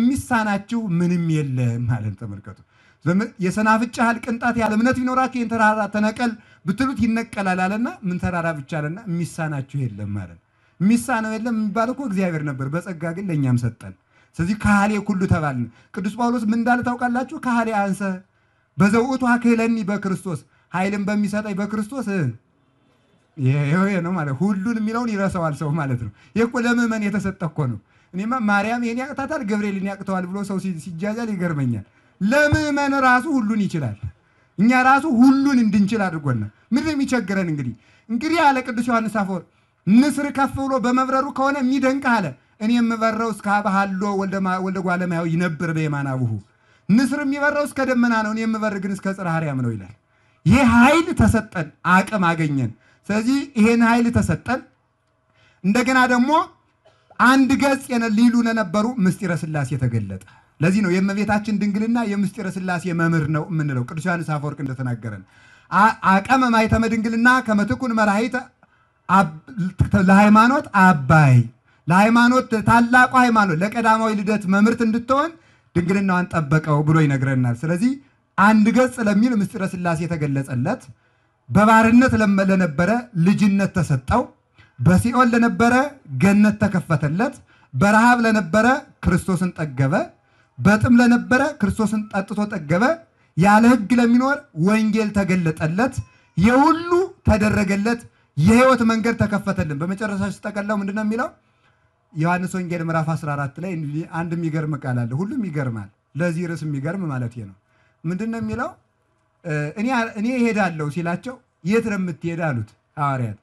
የሚሳናችሁ ምንም የለም ማለት ተመልከቱ። ዘመ- የሰናፍጭ ያህል ቅንጣት ያለ እምነት ቢኖራችሁ ይህን ተራራ ተነቀል ብትሉት ይነቀላል አለና ምን ተራራ ብቻ አለና የሚሳናችሁ የለም ማለት የሚሳነው የለም የሚባል እኮ እግዚአብሔር ነበር። በጸጋ ግን ለእኛም ሰጠን። ስለዚህ ካህሌ ኩሉ ተባልን። ቅዱስ ጳውሎስ ምን እንዳለ ታውቃላችሁ? ካህሌ አንሰ በዘውእቱ አክህለኒ በክርስቶስ ኃይልን በሚሰጠኝ በክርስቶስ እ ይሄ ነው ማለት ሁሉን የሚለውን ይረሳዋል ሰው ማለት ነው። ይህ እኮ ለምዕመን የተሰጠ እኮ ነው። እኔማ ማርያም ይሄን ያቅታታል ገብርኤልን ያቅተዋል ብሎ ሰው ሲ- ሲጃጃል ይገርመኛል። ለምዕመን ራሱ ሁሉን ይችላል። እኛ ራሱ ሁሉን እንድንችል አድርጎናል። ምንድን ነው የሚቸግረን? እንግዲህ እንግዲህ አለ ቅዱስ ዮሐንስ አፈወርቅ ንስር ከፍ ብሎ በመብረሩ ከሆነ የሚደንቅ አለ እኔ የምበረው እስከ ሀበሃሎ ወልደ ጓለማያው ይነብር በየማነ አቡሁ ንስር የሚበረው እስከ ደመና ነው፣ እኔ የምበር ግን እስከ ጽርሐ አርያም ነው ይላል። ይህ ኃይል ተሰጠን፣ አቅም አገኘን። ስለዚህ ይሄን ኃይል ተሰጠን። እንደገና ደግሞ አንድ ገጽ የነ- ሊሉ ለነበሩ ምስጢረ ሥላሴ ተገለጠ። ለዚህ ነው የእመቤታችን ድንግልና የምስጢረ ሥላሴ መምህር ነው የምንለው። ቅዱስ ዮሐንስ አፈወርቅ እንደተናገረን አ- አቀመ ማኅተመ ድንግልና ከመትኩን መራሂተ አብ- ለሃይማኖት አባይ ለሃይማኖት ታላቁ ሃይማኖት ለቀዳማዊ ልደት መምህርት እንድትሆን ድንግልናዋን ጠበቀው ብሎ ይነግረናል። ስለዚህ አንድ ገጽ ለሚል ምስጢረ ሥላሴ የተገለጸለት በባርነት ለመ- ለነበረ ልጅነት ተሰጠው። በሲኦል ለነበረ ገነት ተከፈተለት። በረሃብ ለነበረ ክርስቶስን ጠገበ። በጥም ለነበረ ክርስቶስን ጠጥቶ ጠገበ። ያለ ሕግ ለሚኖር ወንጌል ተገለጠለት። የሁሉ ተደረገለት። የሕይወት መንገድ ተከፈተልን። በመጨረሻ ሲጠቀለው ምንድን ነው የሚለው? ዮሐንስ ወንጌል ምዕራፍ 14 ላይ እንዲህ አንድ የሚገርም ቃል አለ። ሁሉም ይገርማል። ለዚህ ርዕስ የሚገርም ማለት ነው። ምንድን ነው የሚለው? እ፣ እኔ እኔ እሄዳለሁ ሲላቸው የት ነው የምትሄድ አሉት ሐዋርያት።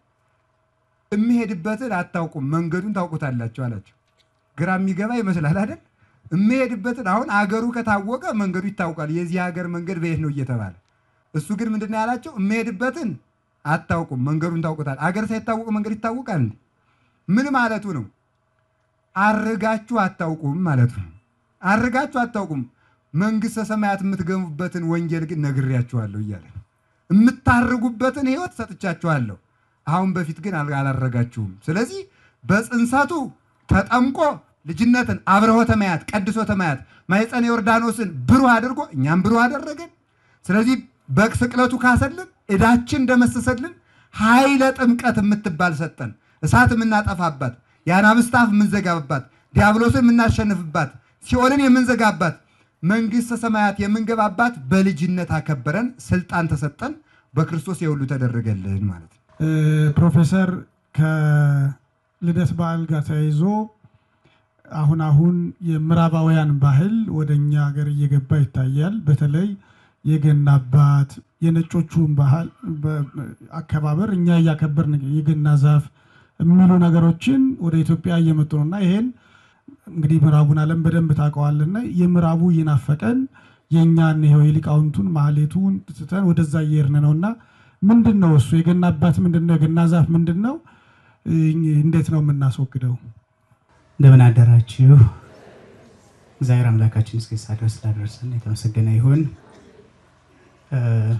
የምሄድበትን አታውቁም፣ መንገዱን ታውቁታላችሁ አላቸው። ግራ የሚገባ ይመስላል አይደል? የምሄድበትን አሁን አገሩ ከታወቀ መንገዱ ይታወቃል። የዚህ ሀገር መንገድ በየት ነው እየተባለ እሱ ግን ምንድን ነው ያላቸው? የምሄድበትን አታውቁም፣ መንገዱን ታውቁታል። አገር ሳይታወቅ መንገድ ይታወቃል እንዴ? ምን ማለቱ ነው? አርጋችሁ አታውቁም ማለቱ ነው። አርጋችሁ አታውቁም መንግሥተ ሰማያት የምትገቡበትን ወንጌል ግን ነግሬያችኋለሁ እያለ ነው። የምታርጉበትን ሕይወት ሰጥቻችኋለሁ። አሁን በፊት ግን አል- አላረጋችሁም። ስለዚህ በጽንሰቱ ተጠምቆ ልጅነትን አብርሆተ ማያት ቀድሶተ ማያት ማኅፀነ ዮርዳኖስን ብሩህ አድርጎ እኛም ብሩህ አደረገን። ስለዚህ በስቅለቱ ካሰልን ዕዳችን ደመሰሰልን። ኃይለ ጥምቀት የምትባል ሰጠን። እሳት የምናጠፋባት፣ የአናብስት አፍ የምንዘጋባት፣ ዲያብሎስን የምናሸንፍባት፣ ሲኦልን የምንዘጋባት፣ መንግሥተ ሰማያት የምንገባባት በልጅነት አከበረን፣ ስልጣን ተሰጠን። በክርስቶስ የሁሉ ተደረገልን ማለት ነው። እ፣ ፕሮፌሰር ከልደት በዓል ጋር ተያይዞ አሁን አሁን የምዕራባውያን ባህል ወደ እኛ ሀገር እየገባ ይታያል። በተለይ የገና አባት የነጮቹን ባህል በ- አከባበር እኛ እያከበርን የገና ዛፍ የሚሉ ነገሮችን ወደ ኢትዮጵያ እየመጡ ነው እና ይሄን እንግዲህ ምዕራቡን ዓለም በደንብ ታውቀዋልና የምዕራቡ እየናፈቀን የእኛን ይኸው የሊቃውንቱን ማህሌቱን ትተን ወደዛ እየሄድን ነው እና ምንድን ነው እሱ የገና አባት ምንድን ነው? የገና ዛፍ ምንድን ነው? እ- እንዴት ነው የምናስወግደው? እንደምን አደራችሁ። እግዚአብሔር አምላካችን እስከ ሰዓት ድረስ ስላደረሰን የተመሰገነ ይሁን። እ፣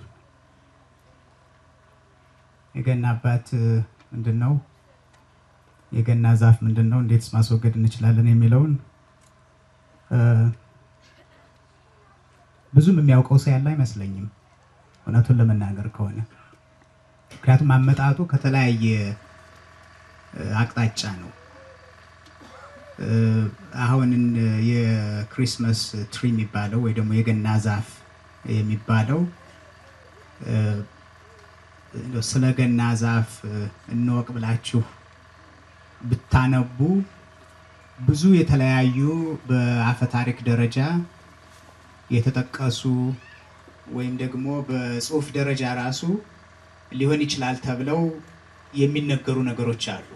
የገና አባት እ፣ ምንድን ነው? የገና ዛፍ ምንድን ነው? እንዴትስ ማስወገድ እንችላለን የሚለውን እ፣ ብዙም የሚያውቀው ሰው ያለ አይመስለኝም እውነቱን ለመናገር ከሆነ ምክንያቱም አመጣጡ ከተለያየ እ፣ አቅጣጫ ነው። እ፣ አሁን እን- የክሪስመስ ትሪ የሚባለው ወይ ደግሞ የገና ዛፍ የሚባለው እ፣ እንደው ስለ ገና ዛፍ እ፣ እንወቅ ብላችሁ ብታነቡ ብዙ የተለያዩ በአፈ ታሪክ ደረጃ የተጠቀሱ ወይም ደግሞ በጽሁፍ ደረጃ ራሱ ሊሆን ይችላል ተብለው የሚነገሩ ነገሮች አሉ።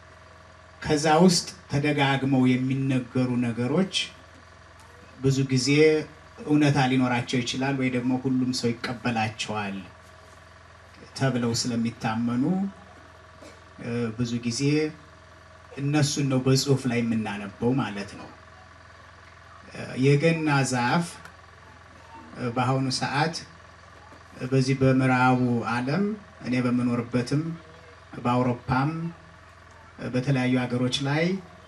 ከዛ ውስጥ ተደጋግመው የሚነገሩ ነገሮች ብዙ ጊዜ እውነታ ሊኖራቸው ይችላል ወይ ደግሞ ሁሉም ሰው ይቀበላቸዋል ተብለው ስለሚታመኑ እ፣ ብዙ ጊዜ እነሱን ነው በጽሁፍ ላይ የምናነበው ማለት ነው። እ፣ የገና ዛፍ እ፣ በአሁኑ ሰዓት እ፣ በዚህ በምዕራቡ ዓለም እኔ በምኖርበትም በአውሮፓም በተለያዩ ሀገሮች ላይ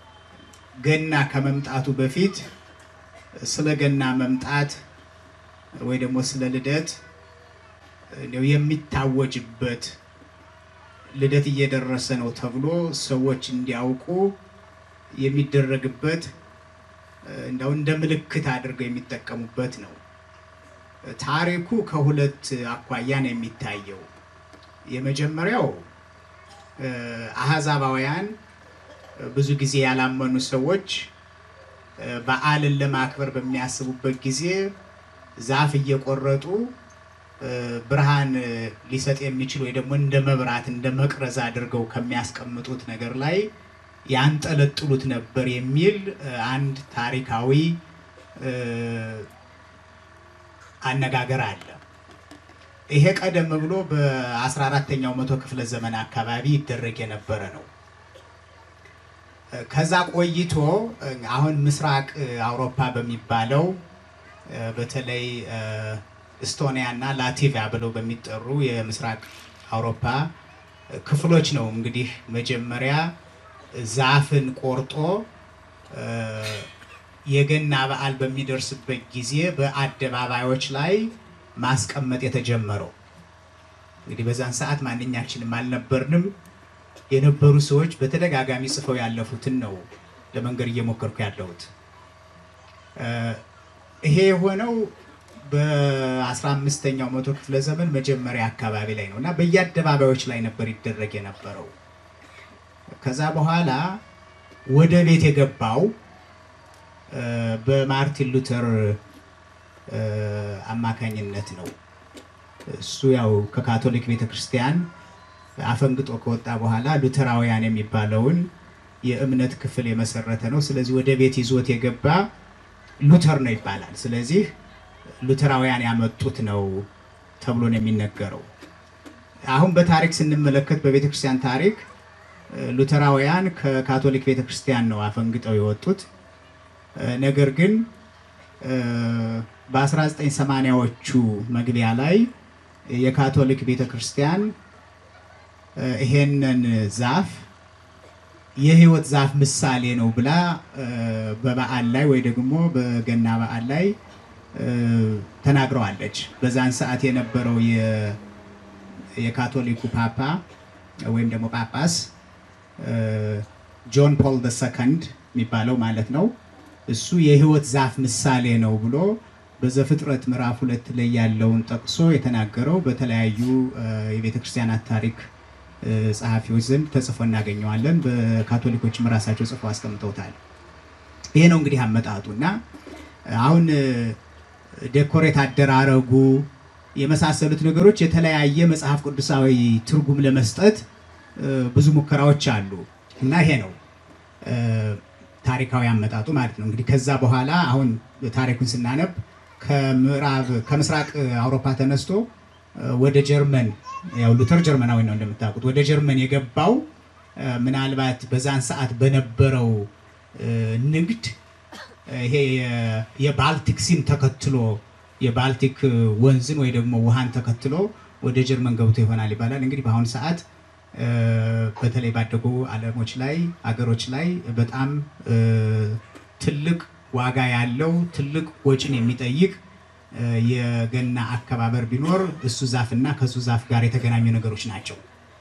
ገና ከመምጣቱ በፊት ስለ ገና መምጣት ወይ ደግሞ ስለ ልደት እንደው የሚታወጅበት ልደት እየደረሰ ነው ተብሎ ሰዎች እንዲያውቁ የሚደረግበት እንደው እንደ ምልክት አድርገው የሚጠቀሙበት ነው። ታሪኩ ከሁለት አኳያ ነው የሚታየው። የመጀመሪያው እ፣ አሕዛባውያን ብዙ ጊዜ ያላመኑ ሰዎች እ፣ በዓልን ለማክበር በሚያስቡበት ጊዜ ዛፍ እየቆረጡ እ፣ ብርሃን እ፣ ሊሰጥ የሚችል ወይ ደግሞ እንደ መብራት እንደ መቅረዝ አድርገው ከሚያስቀምጡት ነገር ላይ ያንጠለጥሉት ነበር የሚል እ፣ አንድ ታሪካዊ እ፣ አነጋገር አለ። ይሄ ቀደም ብሎ በ14ተኛው መቶ ክፍለ ዘመን አካባቢ ይደረግ የነበረ ነው። ከዛ ቆይቶ አሁን ምስራቅ አውሮፓ በሚባለው በተለይ እስቶኒያ እና ላቲቪያ ብለው በሚጠሩ የምስራቅ አውሮፓ ክፍሎች ነው እንግዲህ መጀመሪያ ዛፍን ቆርጦ የገና በዓል በሚደርስበት ጊዜ በአደባባዮች ላይ ማስቀመጥ የተጀመረው። እንግዲህ በዛን ሰዓት ማንኛችንም አልነበርንም። የነበሩ ሰዎች በተደጋጋሚ ጽፈው ያለፉትን ነው ለመንገድ እየሞከርኩ ያለሁት። ይሄ የሆነው በ15ኛው መቶ ክፍለ ዘመን መጀመሪያ አካባቢ ላይ ነው እና በየአደባባዮች ላይ ነበር ይደረግ የነበረው። ከዛ በኋላ ወደ ቤት የገባው በማርቲን ሉተር አማካኝነት ነው። እሱ ያው ከካቶሊክ ቤተክርስቲያን አፈንግጦ ከወጣ በኋላ ሉተራውያን የሚባለውን የእምነት ክፍል የመሰረተ ነው። ስለዚህ ወደ ቤት ይዞት የገባ ሉተር ነው ይባላል። ስለዚህ ሉተራውያን ያመጡት ነው ተብሎ ነው የሚነገረው። አሁን በታሪክ ስንመለከት በቤተክርስቲያን ታሪክ ሉተራውያን ከካቶሊክ ቤተክርስቲያን ነው አፈንግጠው የወጡት። ነገር ግን በ1980ዎቹ መግቢያ ላይ የካቶሊክ ቤተ ክርስቲያን እ፣ ይሄንን ዛፍ የሕይወት ዛፍ ምሳሌ ነው ብላ እ፣ በበዓል ላይ ወይ ደግሞ በገና በዓል ላይ እ፣ ተናግረዋለች። በዛን ሰዓት የነበረው የ- የካቶሊኩ ፓፓ ወይም ደግሞ ጳጳስ እ፣ ጆን ፖል ደ ሰከንድ የሚባለው ማለት ነው። እሱ የሕይወት ዛፍ ምሳሌ ነው ብሎ በዘፍጥረት ምዕራፍ ሁለት ላይ ያለውን ጠቅሶ የተናገረው በተለያዩ እ፣ የቤተ ክርስቲያናት ታሪክ እ፣ ጸሐፊዎች ዘንድ ተጽፎ እናገኘዋለን። በካቶሊኮችም ራሳቸው ጽፎ አስቀምጠውታል። ይሄ ነው እንግዲህ አመጣጡ እና አሁን እ፣ ዴኮሬት አደራረጉ የመሳሰሉት ነገሮች የተለያየ መጽሐፍ ቅዱሳዊ ትርጉም ለመስጠት እ፣ ብዙ ሙከራዎች አሉ እና ይሄ ነው እ፣ ታሪካዊ አመጣጡ ማለት ነው። እንግዲህ ከዛ በኋላ አሁን ታሪኩን ስናነብ ከምዕራብ ከምስራቅ አውሮፓ ተነስቶ እ፣ ወደ ጀርመን ያው ሉተር ጀርመናዊ ነው እንደምታውቁት ወደ ጀርመን የገባው እ፣ ምናልባት በዛን ሰዓት በነበረው እ፣ ንግድ እ፣ ይሄ የ- የባልቲክ ሲን ተከትሎ የባልቲክ እ፣ ወንዝን ወይ ደግሞ ውሃን ተከትሎ ወደ ጀርመን ገብቶ ይሆናል ይባላል። እንግዲህ በአሁኑ ሰዓት እ፣ በተለይ ባደጉ ዓለሞች ላይ አገሮች ላይ በጣም እ፣ ትልቅ ዋጋ ያለው ትልቅ ወጪን የሚጠይቅ እ፣ የገና አከባበር ቢኖር እሱ ዛፍና ከሱ ዛፍ ጋር የተገናኙ ነገሮች ናቸው።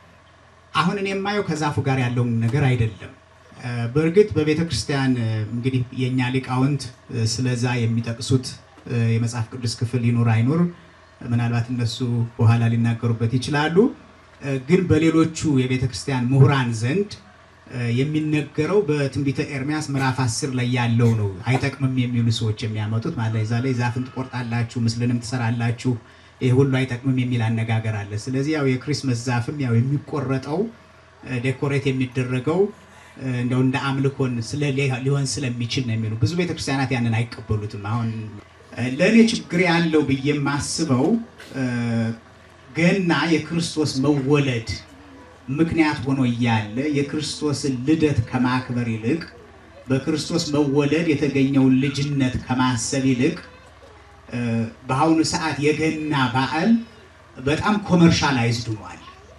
አሁን እኔ የማየው ከዛፉ ጋር ያለውን ነገር አይደለም። እ፣ በእርግጥ በቤተ ክርስቲያን እ፣ እንግዲህ የእኛ ሊቃውንት እ፣ ስለዛ የሚጠቅሱት እ፣ የመጽሐፍ ቅዱስ ክፍል ይኑር አይኑር ምናልባት እነሱ በኋላ ሊናገሩበት ይችላሉ። እ፣ ግን በሌሎቹ የቤተ ክርስቲያን ምሁራን ዘንድ እ፣ የሚነገረው በትንቢተ ኤርሚያስ ምዕራፍ አስር ላይ ያለው ነው። አይጠቅምም የሚሉ ሰዎች የሚያመጡት ማለት ነው። እዛ ላይ ዛፍን ትቆርጣላችሁ፣ ምስልንም ትሰራላችሁ፣ ይህ ሁሉ አይጠቅምም የሚል አነጋገር አለ። ስለዚህ ያው የክሪስመስ ዛፍም ያው የሚቆረጠው እ፣ ዴኮሬት የሚደረገው እ፣ እንደው እንደ አምልኮን ስለ ሊሆን ስለሚችል ነው የሚሉ ብዙ ቤተክርስቲያናት ያንን አይቀበሉትም። አሁን እ፣ ለእኔ ችግር ያለው ብዬ የማስበው እ፣ ገና የክርስቶስ መወለድ ምክንያት ሆኖ እያለ የክርስቶስን ልደት ከማክበር ይልቅ በክርስቶስ መወለድ የተገኘውን ልጅነት ከማሰብ ይልቅ እ፣ በአሁኑ ሰዓት የገና በዓል በጣም ኮመርሻላይዝድ ሆኗል።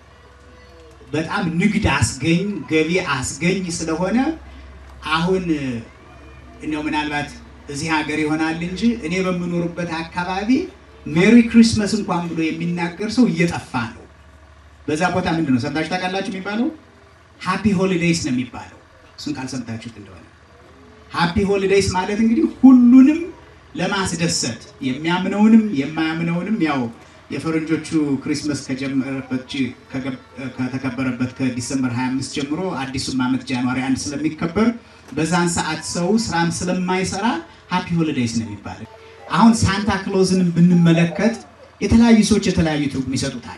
በጣም ንግድ አስገኝ ገቢ አስገኝ ስለሆነ አሁን እንደው ምናልባት እዚህ ሀገር ይሆናል እንጂ እኔ በምኖርበት አካባቢ ሜሪ ክሪስመስ እንኳን ብሎ የሚናገር ሰው እየጠፋ ነው። በዛ ቦታ ምንድን ነው ሰምታችሁ ታውቃላችሁ የሚባለው? ሃፒ ሆሊዴይስ ነው የሚባለው። እሱን ቃል ሰምታችሁት እንደሆነ ሃፒ ሆሊዴይስ ማለት እንግዲህ ሁሉንም ለማስደሰት የሚያምነውንም የማያምነውንም ያው የፈረንጆቹ ክሪስመስ ከጀመረበት ጂ- ከገብ- ከተከበረበት ከዲሰምበር 25 ጀምሮ አዲሱም ዓመት ጃንዋሪ አንድ ስለሚከበር በዛን ሰዓት ሰው ስራም ስለማይሰራ ሃፒ ሆሊዴይስ ነው የሚባለው። አሁን ሳንታ ክሎዝንም ብንመለከት የተለያዩ ሰዎች የተለያዩ ትርጉም ይሰጡታል።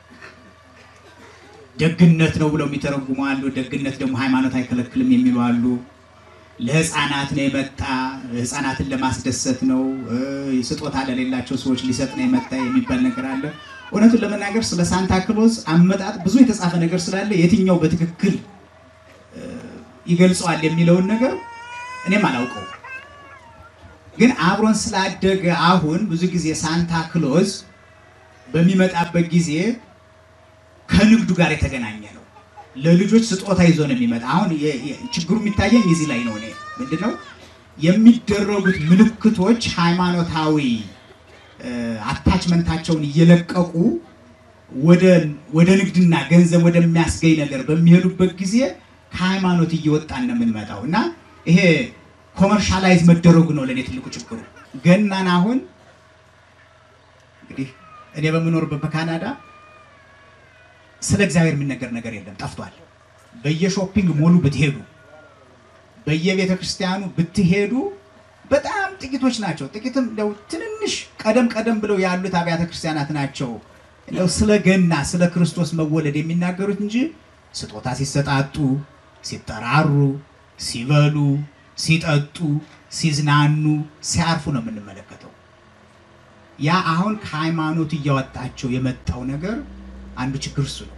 ደግነት ነው ብለው የሚተረጉሙ አሉ። ደግነት ደግሞ ሃይማኖት አይከለክልም የሚሉ አሉ። ለህፃናት ነው የመጣ ህፃናትን ለማስደሰት ነው እ፣ ስጦታ ለሌላቸው ሰዎች ሊሰጥ ነው የመጣ የሚባል ነገር አለ። እውነቱን ለመናገር ስለ ሳንታ ክሎዝ አመጣጥ ብዙ የተጻፈ ነገር ስላለ የትኛው በትክክል እ፣ ይገልጸዋል የሚለውን ነገር እኔም አላውቀው። ግን አብሮን ስላደገ አሁን ብዙ ጊዜ ሳንታ ክሎዝ በሚመጣበት ጊዜ ከንግዱ ጋር የተገናኘ ነው። ለልጆች ስጦታ ይዞ ነው የሚመጣ። አሁን የ- የ- ችግሩ የሚታየኝ እዚህ ላይ ነው። እኔ ምንድን ነው የሚደረጉት ምልክቶች ሃይማኖታዊ እ፣ አታችመንታቸውን እየለቀቁ ወደ ወደ ንግድና ገንዘብ ወደሚያስገኝ ነገር በሚሄዱበት ጊዜ ከሃይማኖት እየወጣን ነው የምንመጣው እና ይሄ ኮመርሻላይዝ መደረጉ ነው ለእኔ ትልቁ ችግሩ። ገናን አሁን እንግዲህ እኔ በምኖርበት በካናዳ ስለ እግዚአብሔር የሚነገር ነገር የለም፣ ጠፍቷል። በየሾፒንግ ሞሉ ብትሄዱ፣ በየቤተ ክርስቲያኑ ብትሄዱ በጣም ጥቂቶች ናቸው። ጥቂትም እንደው ትንንሽ ቀደም ቀደም ብለው ያሉት አብያተ ክርስቲያናት ናቸው እንደው ስለ ገና ስለ ክርስቶስ መወለድ የሚናገሩት እንጂ ስጦታ ሲሰጣጡ፣ ሲጠራሩ፣ ሲበሉ፣ ሲጠጡ፣ ሲዝናኑ፣ ሲያርፉ ነው የምንመለከተው። ያ አሁን ከሃይማኖት እያወጣቸው የመጣው ነገር አንዱ ችግር እሱ ነው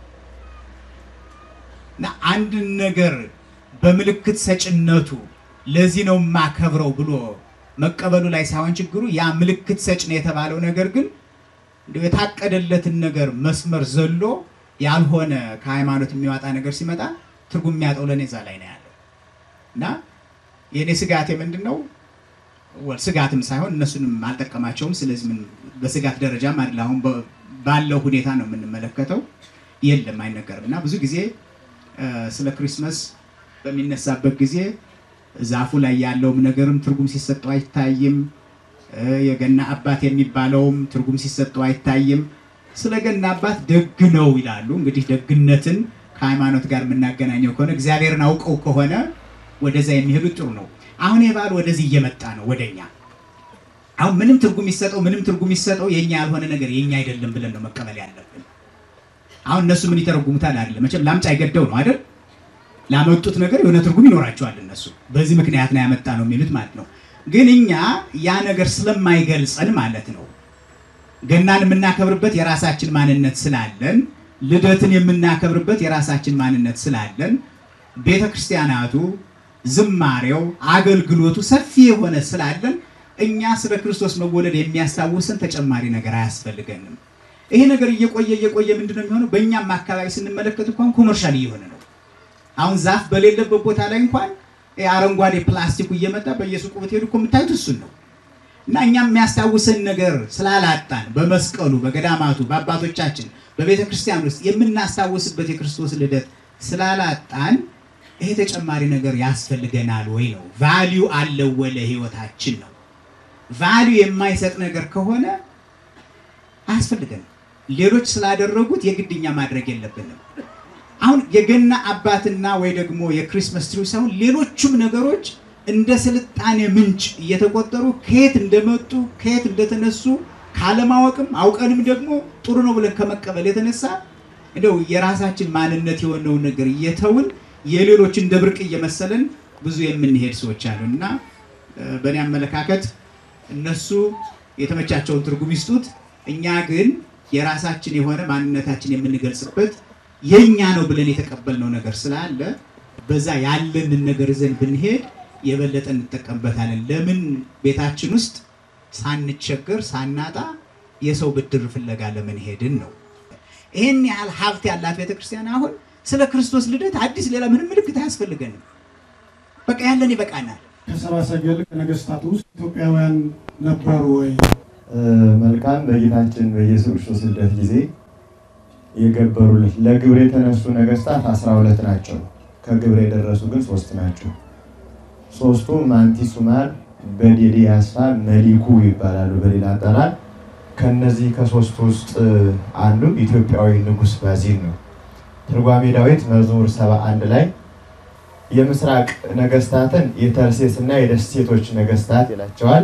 እና አንድን ነገር በምልክት ሰጭነቱ ለዚህ ነው የማከብረው ብሎ መቀበሉ ላይ ሳይሆን ችግሩ ያ ምልክት ሰጭ ነው የተባለው ነገር ግን እንደው የታቀደለትን ነገር መስመር ዘሎ ያልሆነ ከሃይማኖት የሚወጣ ነገር ሲመጣ ትርጉም የሚያጠው ለእኔ እዛ ላይ ነው ያለው እና የእኔ ስጋቴ ምንድን ነው? ወል ስጋትም ሳይሆን እነሱንም አልጠቀማቸውም። ስለዚህ ምን በስጋት ደረጃም አይደል አሁን በ- ባለው ሁኔታ ነው የምንመለከተው። የለም አይነገርም እና ብዙ ጊዜ እ፣ ስለ ክሪስመስ በሚነሳበት ጊዜ ዛፉ ላይ ያለውም ነገርም ትርጉም ሲሰጠው አይታይም። እ፣ የገና አባት የሚባለውም ትርጉም ሲሰጠው አይታይም። ስለ ገና አባት ደግ ነው ይላሉ። እንግዲህ ደግነትን ከሃይማኖት ጋር የምናገናኘው ከሆነ እግዚአብሔርን አውቀው ከሆነ ወደዛ የሚሄዱት ጥሩ ነው። አሁን ይህ በዓል ወደዚህ እየመጣ ነው ወደኛ። አሁን ምንም ትርጉም ይሰጠው ምንም ትርጉም ይሰጠው የኛ ያልሆነ ነገር የኛ አይደለም ብለን ነው መቀበል ያለብን። አሁን እነሱ ምን ይተረጉሙታል አይደለም መቼም ላምጫ አይገደው ነው አይደል? ላመጡት ነገር የሆነ ትርጉም ይኖራቸዋል እነሱ በዚህ ምክንያት ነው ያመጣ ነው የሚሉት ማለት ነው። ግን እኛ ያ ነገር ስለማይገልጸን ማለት ነው ገናን የምናከብርበት የራሳችን ማንነት ስላለን፣ ልደትን የምናከብርበት የራሳችን ማንነት ስላለን፣ ቤተ ክርስቲያናቱ፣ ዝማሬው፣ አገልግሎቱ ሰፊ የሆነ ስላለን እኛ ስለ ክርስቶስ መወለድ የሚያስታውሰን ተጨማሪ ነገር አያስፈልገንም። ይሄ ነገር እየቆየ እየቆየ ምንድነው የሚሆነው? በእኛም አካባቢ ስንመለከት እንኳን ኮመርሻል እየሆነ ነው። አሁን ዛፍ በሌለበት ቦታ ላይ እንኳን ይሄ አረንጓዴ ፕላስቲኩ እየመጣ በየሱቁ ብትሄዱ እኮ የምታዩት እሱን ነው። እና እኛም የሚያስታውሰን ነገር ስላላጣን በመስቀሉ በገዳማቱ በአባቶቻችን በቤተ ክርስቲያን ውስጥ የምናስታውስበት የክርስቶስ ልደት ስላላጣን ይሄ ተጨማሪ ነገር ያስፈልገናል ወይ ነው። ቫሊዩ አለው ወይ ለህይወታችን ነው። ቫሊዩ የማይሰጥ ነገር ከሆነ አያስፈልገንም። ሌሎች ስላደረጉት የግድኛ ማድረግ የለብንም። አሁን የገና አባትና ወይ ደግሞ የክሪስመስ ትሪ ሳይሆን ሌሎቹም ነገሮች እንደ ስልጣኔ ምንጭ እየተቆጠሩ ከየት እንደመጡ ከየት እንደተነሱ ካለማወቅም አውቀንም ደግሞ ጥሩ ነው ብለን ከመቀበል የተነሳ እንደው የራሳችን ማንነት የሆነውን ነገር እየተውን የሌሎች እንደ ብርቅ እየመሰለን ብዙ የምንሄድ ሰዎች አሉ እና እ፣ በእኔ አመለካከት እነሱ የተመቻቸውን ትርጉም ይስጡት። እኛ ግን የራሳችን የሆነ ማንነታችን የምንገልጽበት የኛ ነው ብለን የተቀበልነው ነገር ስላለ በዛ ያለንን ነገር ይዘን ብንሄድ የበለጠ እንጠቀምበታለን። ለምን ቤታችን ውስጥ ሳንቸገር ሳናጣ የሰው ብድር ፍለጋ ለምን ሄድን ነው። ይህን ያህል ሀብት ያላት ቤተክርስቲያን አሁን ስለ ክርስቶስ ልደት አዲስ ሌላ ምንም ምልክት አያስፈልገንም። በቃ ያለን ይበቃናል። ከሰብአ ሰገል ከነገስታት ውስጥ ኢትዮጵያውያን ነበሩ ወይ? መልካም በጌታችን በኢየሱስ ክርስቶስ ልደት ጊዜ የገበሩለት ለግብር የተነሱ ነገስታት አስራ ሁለት ናቸው። ከግብር የደረሱ ግን ሶስት ናቸው። ሶስቱ ማንቲሱማር፣ በዴዴ ያስፋ፣ መሊኩ ይባላሉ በሌላ አጠራር። ከነዚህ ከሶስቱ ውስጥ አንዱ ኢትዮጵያዊ ንጉስ ባዚን ነው። ትርጓሜ ዳዊት መዝሙር ሰባ አንድ ላይ የምስራቅ ነገስታትን የተርሴስ እና የደሴቶች ነገስታት ይላቸዋል።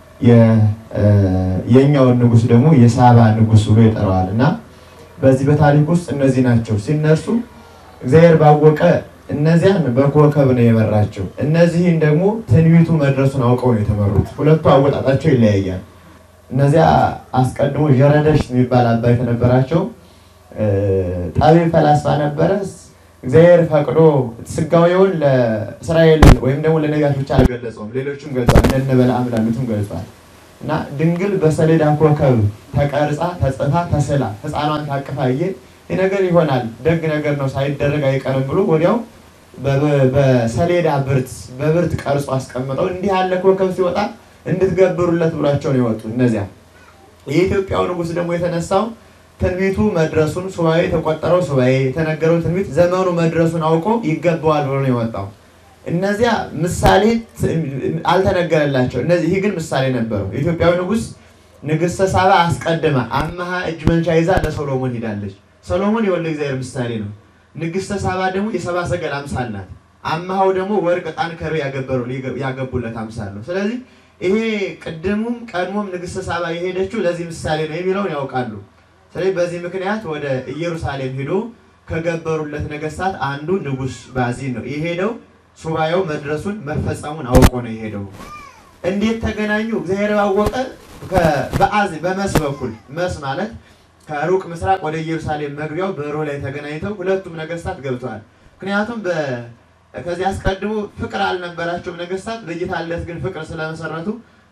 የኛውን ንጉስ ደግሞ የሳባ ንጉስ ብሎ ይጠራዋል። እና በዚህ በታሪክ ውስጥ እነዚህ ናቸው ሲነሱ እግዚአብሔር ባወቀ እነዚያን በኮከብ ነው የመራቸው። እነዚህን ደግሞ ትንቢቱ መድረሱን አውቀው ነው የተመሩት። ሁለቱ አወጣጣቸው ይለያያል። እነዚያ አስቀድሞ ዠረደሽ የሚባል አባት የነበራቸው ጠቢብ ፈላስፋ ነበረ። እግዚአብሔር ፈቅዶ ስጋዊውን ለእስራኤል ወይም ደግሞ ለነቢያት ብቻ አልገለጸውም፣ ሌሎችም ገልጿል። እንደነ በለዓም ላሉትም ገልጿል። እና ድንግል በሰሌዳ ኮከብ ተቀርጻ ተጽፋ ተስላ ሕፃኗን ታቅፋየ ይህ ነገር ይሆናል ደግ ነገር ነው ሳይደረግ አይቀርም ብሎ ወዲያው በሰሌዳ ብርት በብርት ቀርጾ አስቀምጠው እንዲህ ያለ ኮከብ ሲወጣ እንድትገብሩለት ብሏቸው ነው የወጡ። እነዚያ የኢትዮጵያው ንጉሥ ደግሞ የተነሳው ትንቢቱ መድረሱን ሱባኤ የተቆጠረው ሱባኤ የተነገረው ትንቢት ዘመኑ መድረሱን አውቆ ይገባዋል ብሎ ነው የወጣው። እነዚያ ምሳሌ አልተነገረላቸው። እነዚህ ይህ ግን ምሳሌ ነበረው። የኢትዮጵያዊ ንጉሥ ንግሥተ ሳባ አስቀድማ አመሃ እጅ መንሻ ይዛ ለሶሎሞን ሄዳለች። ሰሎሞን የወልደ እግዚአብሔር ምሳሌ ነው። ንግሥተ ሳባ ደግሞ የሰባ ሰገል አምሳል ናት። አመሃው ደግሞ ወርቅ፣ ዕጣን፣ ከርቤ ያገበሩ ያገቡለት አምሳል ነው። ስለዚህ ይሄ ቅድሙም ቀድሞም ንግሥተ ሳባ የሄደችው ለዚህ ምሳሌ ነው የሚለውን ያውቃሉ። ስለዚህ በዚህ ምክንያት ወደ ኢየሩሳሌም ሄዶ ከገበሩለት ነገስታት አንዱ ንጉሥ ባዚን ነው የሄደው። ሱባኤው መድረሱን መፈጸሙን አውቆ ነው የሄደው። እንዴት ተገናኙ? እግዚአብሔር ባወቀ በአዝ በመስ በኩል መስ ማለት ከሩቅ ምስራቅ ወደ ኢየሩሳሌም መግቢያው በሮ ላይ ተገናኝተው ሁለቱም ነገስታት ገብተዋል። ምክንያቱም ከዚህ አስቀድሞ ፍቅር አልነበራቸውም ነገስታት። በጌታ ልደት ግን ፍቅር ስለመሰረቱ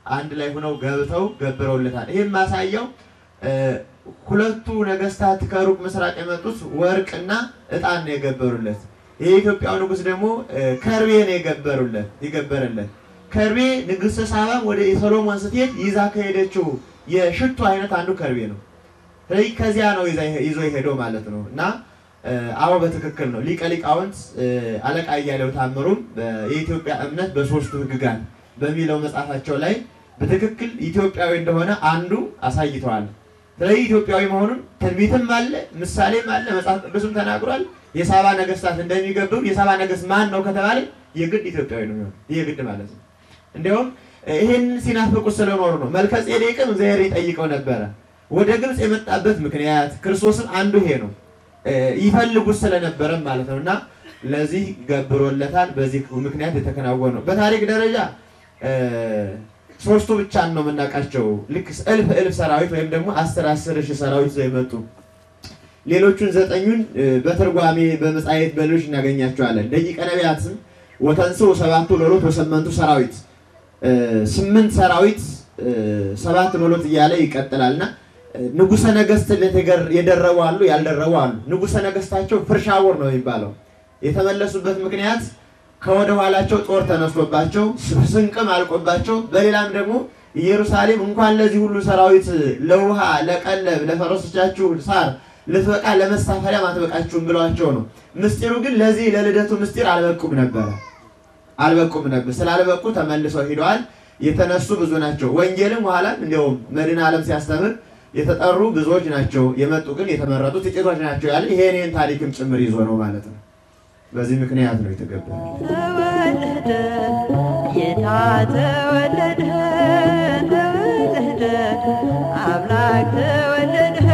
አንድ ላይ ሆነው ገብተው ገብረውለታል። ይህም ማሳያው እ፣ ሁለቱ ነገስታት ከሩቅ ምስራቅ የመጡት ወርቅና ዕጣን ነው የገበሩለት። የኢትዮጵያው ንጉሥ ደግሞ እ፣ ከርቤ ነው የገበሩለት የገበረለት። ከርቤ ንግሥተ ሳባም ወደ የሰሎሞን ስትሄድ ይዛ ከሄደችው የሽቱ አይነት አንዱ ከርቤ ነው። ስለዚህ ከዚያ ነው ይዛ ይዞ የሄደው ማለት ነው እና እ፣ አዎ በትክክል ነው። ሊቀ ሊቃውንት እ፣ አለቃ እያሌው ታምሩም በ- የኢትዮጵያ እምነት በሶስቱ ሕግጋት በሚለው መጽሐፋቸው ላይ በትክክል ኢትዮጵያዊ እንደሆነ አንዱ አሳይተዋል። ስለዚህ ኢትዮጵያዊ መሆኑን ትንቢትም አለ፣ ምሳሌም አለ፣ መጽሐፍ ቅዱስም ተናግሯል። የሳባ ነገስታት እንደሚገብሩ የሳባ ነገስት ማን ነው ከተባለ የግድ ኢትዮጵያዊ ነው የሚሆነው። የግድ ማለት ነው። እንዲያውም ይህን ሲናፍቁት ስለኖሩ ነው። መልከ ጼዴቅም እግዚአብሔር ይጠይቀው ነበረ። ወደ ግብፅ የመጣበት ምክንያት ክርስቶስም አንዱ ይሄ ነው። እ፣ ይፈልጉት ስለነበረም ማለት ነው እና ለዚህ ገብሮለታል። በዚህ ምክንያት የተከናወነ ነው። በታሪክ ደረጃ እ፣ ሶስቱ ብቻ ነው የምናውቃቸው። ልክ እልፍ እልፍ ሰራዊት ወይም ደግሞ አስር አስር ሺህ ሰራዊት ይዘው የመጡ ሌሎቹን ዘጠኙን እ፣ በትርጓሜ በመጻሕፍት በሌሎች እናገኛቸዋለን። ደቂቀ ነቢያትም ወተንሥኡ ሰባቱ ሎሎት ወሰመንቱ ሰራዊት እ፣ ስምንት ሰራዊት እ፣ ሰባት ሎሎት እያለ ይቀጥላል እና እ፣ ንጉሠ ነገሥት ለተገር- የደረቡ አሉ፣ ያልደረቡ አሉ። ንጉሠ ነገሥታቸው ፍርሻውር ነው የሚባለው። የተመለሱበት ምክንያት ከወደ ኋላቸው ጦር ተነስቶባቸው ስንቅም አልቆባቸው፣ በሌላም ደግሞ ኢየሩሳሌም እንኳን ለዚህ ሁሉ ሰራዊት ለውሃ፣ ለቀለብ፣ ለፈረሶቻችሁ ሳር ልትበቃ ለመሳፈሪያ አትበቃችሁም ብሏቸው ነው። ምስጢሩ ግን ለዚህ ለልደቱ ምስጢር አልበቁም ነበረ አልበቁም ነበር። ስላልበቁ ተመልሰው ሂደዋል። የተነሱ ብዙ ናቸው። ወንጌልም በኋላም እንዲያውም መድኃኔ ዓለም ሲያስተምር የተጠሩ ብዙዎች ናቸው፣ የመጡ ግን የተመረጡ ጥቂቶች ናቸው ያለ ይሄ እኔን ታሪክም ጭምር ይዞ ነው ማለት ነው። በዚህ ምክንያት ነው የተገበረ። ተወለደ ጌታ ተወለደ ተወለደ አምላክ ተወለደ